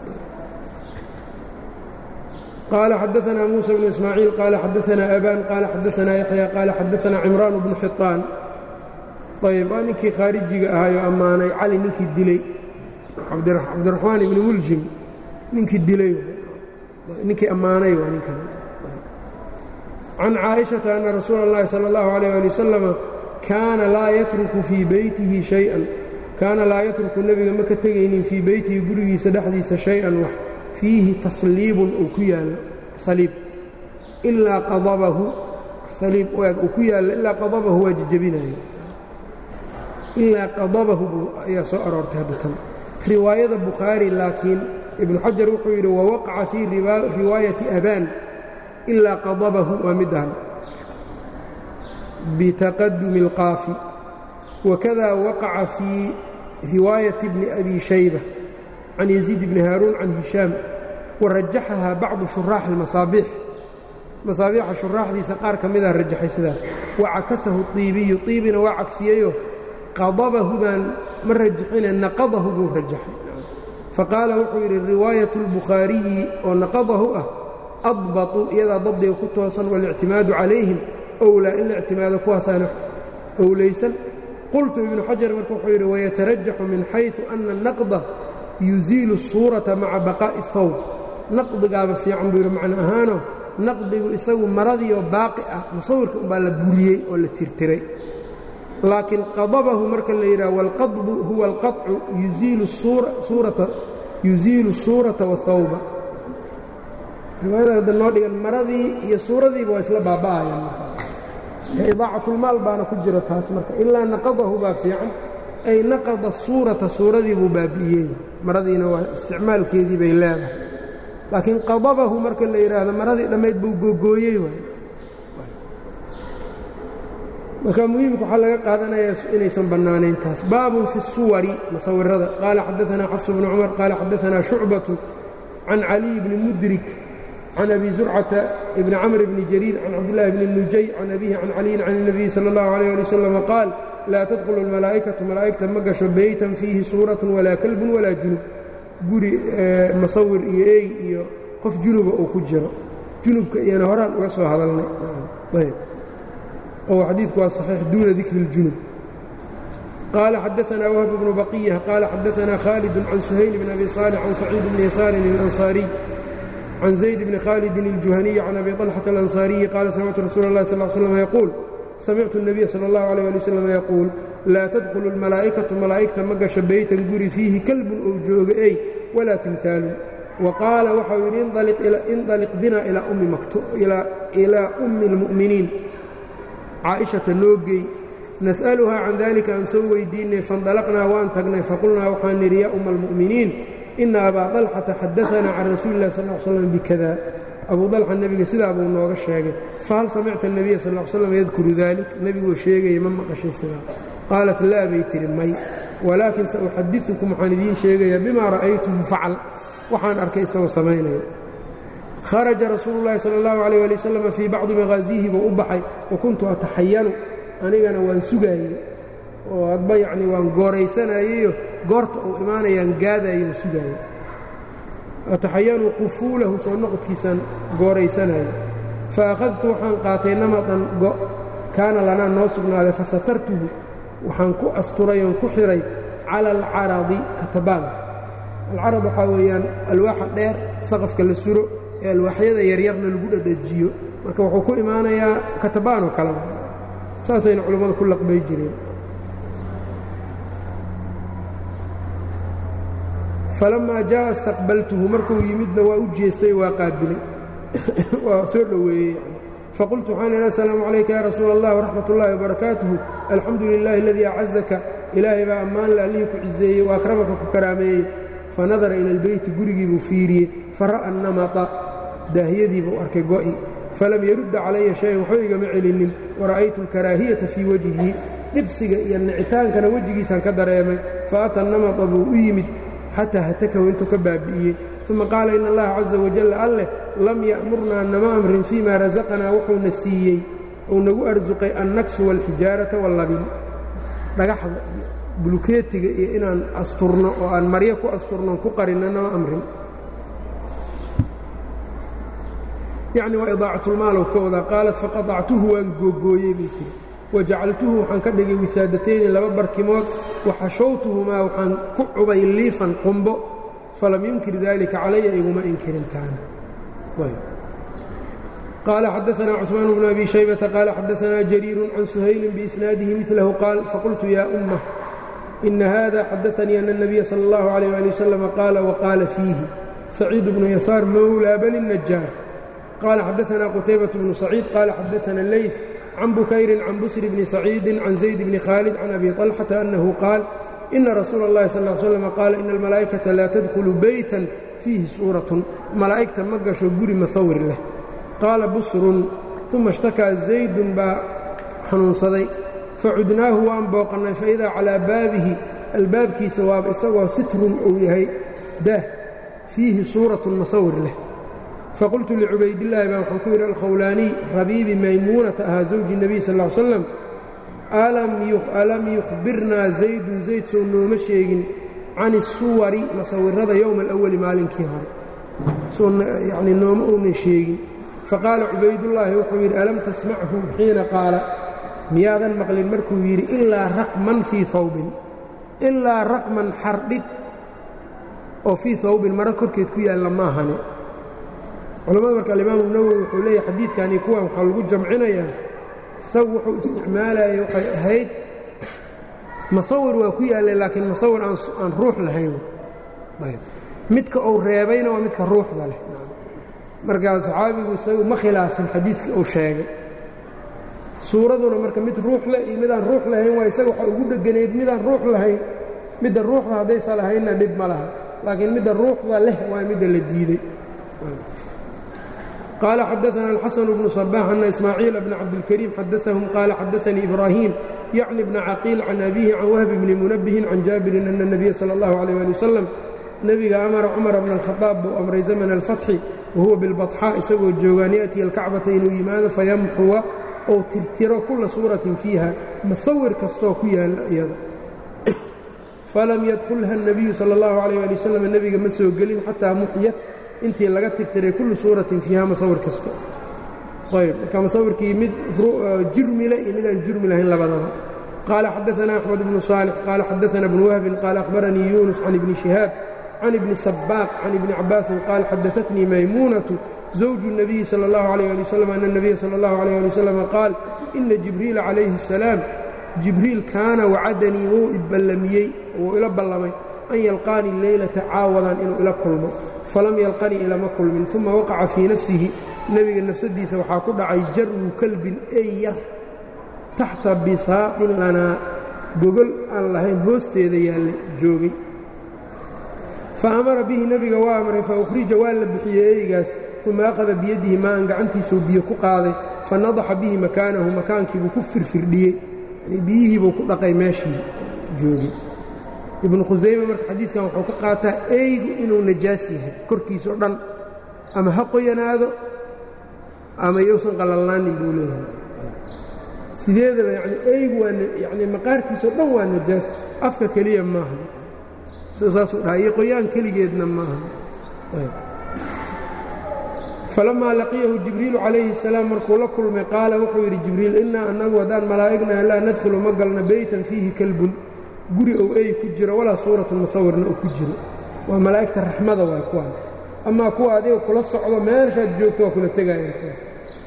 qaala xadaanaa muusa bnu ismaaciil qaala xadaanaa abaan qaala xadaanaa yaxya qaala xadaanaa cimraan bnu xiطaan ayb waa ninkii khaarijiga ahaayoo ammaanay cali ninkii dilay cabdiraxmaan ibni muljim ninkii dilay ninkii ammaanay waa ninkan can caaئiشhaةa ana rasuula اllahi salى اllahu عalيه ali wasalama kaana laa yatruku fii beytihi شhayئan kaana laa yatruku nebiga ma ka tegaynin fii beytihi gurigiisa dhexdiisa shay-an wax fiihi tasliibun uu ku yaallo saliib ilaa qadabahu saliib uu ku yaallo ilaa qadabahu waa jejebinayo ilaa qadabahu ayaa soo aroortay haddatan riwaayada bukhaari laakiin ibnu xajar wuxuu yidhi wawaqaca fii riwaayati abaan ilaa qadabahu waa midaan bitaqadumi اlqaafi wakada waqaca fii riwaayati bni abi shayba can yaziid bni haaruun can hishaam warajaxahaa bacdu shuraaxi اlmasaabiix masaabiixa shuraaxdiisa qaar ka midaa rajaxay sidaas wacakasahu iibiyu iibina waa cagsiyeyo qadabahudan ma rajaxine naqadahu buu rajaxay faqaala wuxuu yidhi riwaayaة اlbukhaariyi oo naqadahu ah adbatu iyadaa dabdiga ku toosan waاlictimaadu calayhim owlaa in la ictimaado kuwaasaana owlaysan qultu ibnu xajar marka wuxuu yidhi wayatarajaxu min xayثu ana الnaqda yuziilu الsuuraةa maca baqaaءi الthawb naqdigaaba fiican buu yidhi macno ahaano naqdigu isagu maradiioo baaqi ah musawirka umbaa la buriyey oo la tirtiray laakiin qadabahu marka la yidhaha wاlqadbu huwa اlqaطcu yuziilu الsuuraةa wالthawba riwaayada hadda noo dhigan maradii iyo suuradiiba waa isla baaba'ayaan idaacatulmaal baana ku jiro taas marka ilaa naqadahu baa fiican ay naqada suurata suuradii buu baabi'iyey maradiina waa isticmaalkeedii bay leedahay laakiin qadabahu marka la yidhaahdo maradii dhammayd buu googooyey waay marka muhiimka waxaa laga qaadanayaa inaysan bannaanayn taas baabun fi الsuwari musawirada qaala xadaanaa xafs bnu cumar qaala xadaanaa shucbatu can caliy bni mudrik can abi zurcata bni camr bni jariir can cabdillaahi bni nujay can abihi can caliyin can الnabiyi salى اllahu عalيh ali wasalam qaal laa tadkhulu اlmalaa'ikatu malaa'igta ma gasho beytan fiihi suuratun walaa kalbun walaa junub guri masawir iyo ey iyo qof junuba uu ku jiro junubka iyana horaan uga soo hadalnay oo xadiidku waa صaxiix duuna dikri اljunub qaala xadaanaa wahb bnu baqiya qaala xadaanaa khaalid can suhayl bn abi صaalix can saciid bni yasaarin اlanصaariy can zayd bni khaalidin اljuhaniyi can abi طalxata alanصaariyi qaala samictu rasuula اllahi sal slm yaquul samictu الnabiya salى اllahu عalيه ali wslam yaquul laa tadkhulu اlmalaa'ikatu malaa'igta ma gasho beytan guri fiihi kalbun ou jooga ey walaa timhaalun wa qaala waxau yidhi indaliq bina ilaa ummi اlmu'miniin caaishata noo gey nas'aluhaa can dalika aan soo weydiinay faindalaqnaa waan tagnay faqulnaa waxaan nidhi yaa umma almu'miniin ina abaa طalxata xadaanaa can rasuuli اlah sal slam bikada abu dalxa nebiga sidaa buu nooga sheegay fahal samicta الnabiya sal ll slam yadkuru dalik nebiguu sheegaya ma maqashay sidaa qaalat laa bay tihi may walaakin sauxadiثukum waxaan idiin sheegayaa bima ra'aytuhu facal waxaan arkay isagoo samaynaya kharaja rasuulu اllahi salى اllahu عalيه ali wasalam fii bacdi maqaasiihi buu u baxay wa kuntu ataxayanu anigana waan sugaayey oo hadba yacni waan gooraysanayeyo goorta uu imaanayaan gaadayoon sugaayey ataxayanu qufuulahu soo noqodkiisaan gooraysanayo fa akhadtu waxaan qaatay namadan go kaana lanaa noo sugnaaday fasatartuhu waxaan ku asturay oon ku xidhay cala alcaradi katabaanka alcarad waxaa weeyaan alwaaxa dheer saqafka la suro ee alwaaxyada yaryarna lagu dhadhajiyo marka wuxuu ku imaanayaa katabaanoo kale saasayna culammadu ku laqbay jireen falamaa jaa'a istaqbaltuhu markuu yimidna waa u jeestay waa qaabilay waa soo dhoweeyey faqultu waxaan idhi asalaamu calayka ya rasuula allah waraxmat ullaahi wabarakaatuhu alxamdu lilaahi aladii acazaka ilaahay baa ammaan le allihii ku ciseeyey wa akramaka ku karaameeyey fanadara ila albeyti gurigii buu fiiriyey fara'a namata daahiyadii buu arkay go'i falam yarudda calaya shayan waxba igama celinin wara'aytu alkaraahiyata fii wajhi dhibsiga iyo nicitaankana wejigiisaan ka dareemay faata namata buu u yimid xataa hatakahu intuu ka baabi'iyey uma qaala in allaha caza wajalla alleh lam ya'murnaa nama amrin fii ma rasaqanaa wuxuuna siiyey uu nagu arsuqay annaksu waalxijaarata wallabin dhagaxda iyo bulukeetiga iyo inaan asturno oo aan maryo ku asturnoon ku qarinno nama amrin yacni waa idaacatlmaalow ka wadaa qaalat faqadactuhu waan googooyey bay tiri wajacaltuhu waxaan ka dhigay wisaadatayni laba barkimood waxashowtuhumaa waxaan ku cubay liifan qumbo falam yunkir dalika calaya iguma inkirin taana qaala xadaanaa cثmaan bnu abi shaybata qaala xadaanaa jariiru can suhaylin biisnaadihi milahu qaal faqultu ya ummah ina hada xadaanii ana الnabiya salى اllahu عalيh ali wasalam qaala waqaala fiihi saciid bnu yasaar mowlaa bani الnajaar qaala xadaanaa qutaybaة bnu saciid qaala xadaana leyf can bukayrin can busri bni saciidi can zayd bni khaalid can abi طalxata annahu qaal ina rasuula اllahi sal ll slam qaala ina almalaa'ikata laa tadkhulu beytan fiihi suuratun malaa'igta ma gasho guri masawir leh qaala busrun uma ishtakaa zaydun baa xanuunsaday facudnaahu waan booqannay faidaa calaa baabihi albaabkiisa waaba isagoo sitrun uu yahay daah fiihi suuratun masawir leh faqultu licubaydillaahi baa waxaan ku yidhi alkhawlaaniy rabiibi maymuunata ahaa zawji nebiy sal ll slam alam yukhbirnaa zaydun zayd soo nooma sheegin can isuwari masawirada yowma alawali maalinkii hore yani nooma uunan sheegin faqaala cubaydullaahi wuxuu yidhi alam tasmachu xiina qaala miyaadan maqlin markuu yidhi ilaa raqman fii hawbin ilaa raqman xardhid oo fii hawbin maro korkeed ku yaalla maahane culamada marka alimaamu nawowi wuxuu leeyahy xadiidkani kuwan waxaa lagu jamcinayaa isagu wuxuu isticmaalayay waxay ahayd masawir waa ku yaallay laakiin masawir aan ruux lahayn midka uu reebayna waa midka ruuxda leh markaa saxaabigu isagu ma khilaafin xadiidkii uu sheegay suuraduna marka mid ruux leh iyo midaan ruux lahayn waa isaga waxaa ugu dheganayd midaan ruux lahayn midda ruuxda haddaysa lahaynna dhib ma laha laakiin midda ruuxda leh waa midda la diiday قال xdثna الxسن بن صباح أن إسmاعيiل بن cabdالكريم xadثهم qال xadثnي إبراهيم يعن بن cقيل عن أbيه عن وهب بن منبه عن jاaبر أن النبي slى الله عليه لي وسلم nebiga أmara cمر بن الخطاaب buu أmray زمن الفتحi وhuوa بالبطxاء isagoo joogaan يأتي الكacبaةa inuu yimaado fayمxوa ou tirtiro kula suuraة فيiha masawir kastoo ku yaala iyada falam ydخلha النبiyu slى الlaه عليه لي وسلم nebiga ma soo gelin xatىa muxyat intii laga tirtiray kullu suuratin fiiha masawir kasta ayb marka masawirkii mid jurmile iyo midaan jurmi lahayn labadaba qaala xadaثna أxmed bnu صaalح qaala xadaثna bnu wahbin qaala أkhbaranii yunus can ibni شihaab can ibni sabaaq can ibni cabaasin qaal xadaثatnii maymuunaةu zawju الnabiyi salى اllahu عalيه ali wslam ana الnabiya salى اllahu عalيه ali wslam qaal ina jibriila calayhi الsalaam jibriil kaana wacadanii wuu iballamiyey wuu ila ballamay an yalqaanii leylata caawadan inuu ila kulmo falam yalqanii ilama kulmin uma waqaca fii nafsihi nebiga nafsadiisa waxaa ku dhacay jarwu kalbin ey yar taxta bisaaqin lanaa gogol aan lahayn hoosteeda yaalla joogay fa amara bihi nebiga waa amray fa ukhrija waa la bixiyey eygaas uma akhada biyadihi maan gacantiisuu biyo ku qaaday fa nadaxa bihi makaanahu makaankiibuu ku firfirdhiyey biyihiibuu ku dhaqay meeshii joogay ibnu khusayme marka xadiidkan wuxuu ka qaataa eygu inuu najaas yahay korkiisao dhan ama ha qoyanaado ama yousan qalalnaanin buu leeyahay sideedaba yani eygu waa yani maqaarkiisao dhan waa najaas afka keliya maaha saasuu dhaha iyo qoyaan keligeedna maaha falamaa laqiyahu jibriilu calayhi الsalaam markuu la kulmay qaala wuxuu yidhi jibriil innaa annagu haddaan malaa'ignaha laa nadkhulu ma galno beytan fiihi kalbun guri ou ey ku jiro walaa suuratu musawirna uu ku jiro waa malaa'igta raxmada waa kuwaan amaa kuwa adiga kula socdo meeshaad joogto waa kula tegaayaan kuwaas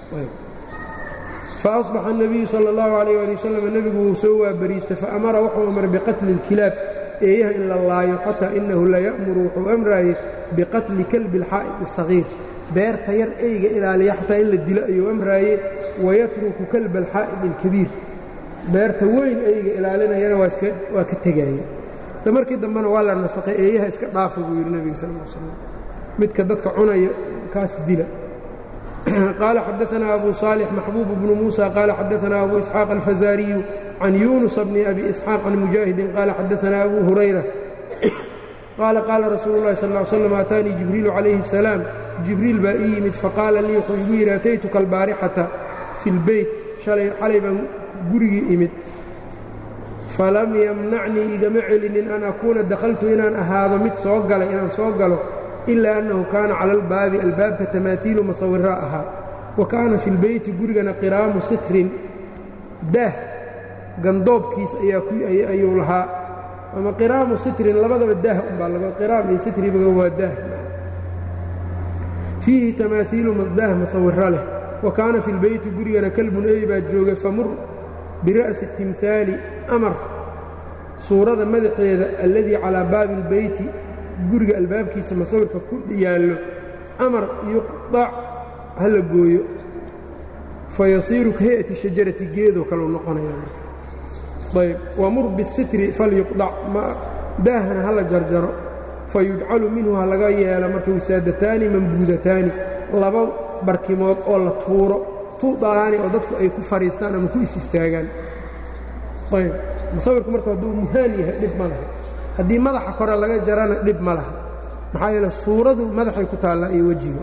faasbaxa الnabiyu salى اllahu عalayh ali wasalam nebigu wuu soo waabariistay faamara wuxuu amray biqatli اlkilaab eeyaha in la laayo xataa inahu laya'muru wuxuu amraayey biqatli kalbi اlxaa'id الsagiir beerta yar eyga ilaaliya xataa in la dilo ayuu amraaye wayatruku kalba alxaa'id اlkabiir beerta weyn eyga ilaalinayana waa ka tegaaye da markii dambena waa la nasakhay eeyaha iska dhaafa buu yidhi nebiga sal l slam midka dadka cunaya kaas dila qaala xadaanaa abu صaalix maxbuub bnu muusa qaala xadaanaa abu isxaaq alfazaariyu can yunusa bni abi isxaaq can mujaahidin qaala xadaanaa abu hurayra qaala qaala rasuulu اllahi sal ly slam aataanii jibriilu calayhi الsalaam jibriil baa ii yimid faqaala lii wuxuu igu yidhi ataytuka albaarixata fi اlbeyt xalay baan gurigii imid falam yamnacnii igama celinin an akuuna dakhaltu inaan ahaado mid soo galay inaan soo galo ilaa annahu kaana cala albaabi albaabka tamaahiilu masawiraa ahaa wa kaana fi lbeyti gurigana qiraamu sitrin daah gandoobkiis ayuu lahaa ama qiraamu sitrin labadaba daah umbaa laga qiraam iyo sitribaga waa daah fiihi tamaahiilu daah masawiro leh wa kaana fi lbeyti gurigana kalbun ey baa joogay famur bira'si timhaali amar suurada madaxeeda alladii calaa baabi اlbeyti guriga albaabkiisa masawirka ku yaallo amar yuqdac ha la gooyo fayasiiru ka hay'ati shajarati geedoo kaleu noqonaya ayb wamur bisitri falyuqdac daahana ha la jarjaro fayujcalu minhu ha laga yeelo marka wisaadataani mambuudataani laba barkimood oo la tuuro tuudaani oo dadku ay ku fadhiistaan ama ku is istaagaan ayb musawirku marka hadduu muhaan yahay dhib ma laha haddii madaxa kore laga jarana dhib ma laha maxaa yeele suuradu madaxay ku taallaa iyo wejiga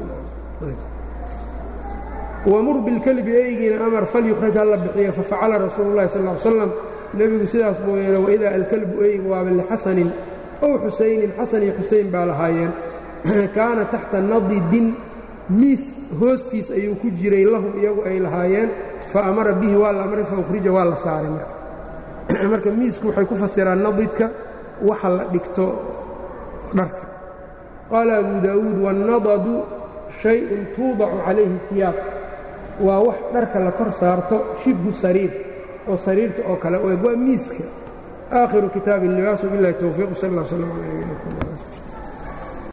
wamur bilkelbi eygiina amar falyukhraj ha la bixiyo fafacala rasuulu llahi sal ly slam nebigu sidaas buu yeelay waidaa alkalbu eygu waaba lixasanin ow xusaynin xasan iyo xusayn baa lahaayeen kaana taxta nadidin miis hoostiis ayuu ku jiray lahum iyagu ay lahaayeen fa amara bihi waa la amray fa ukhrija waa la saaray marka marka miisku waxay ku fasiraan nadidka waxa la dhigto dharka qaala abu daawuud wاnnadadu shayءun tuudacu calayhi iyaab waa wax dharka la kor saarto shibhu sariir oo sariirta oo kale u eg waa miiska aakhiru kitaabi اlibaas wbiاllahi towfiiq sal اllah slm alى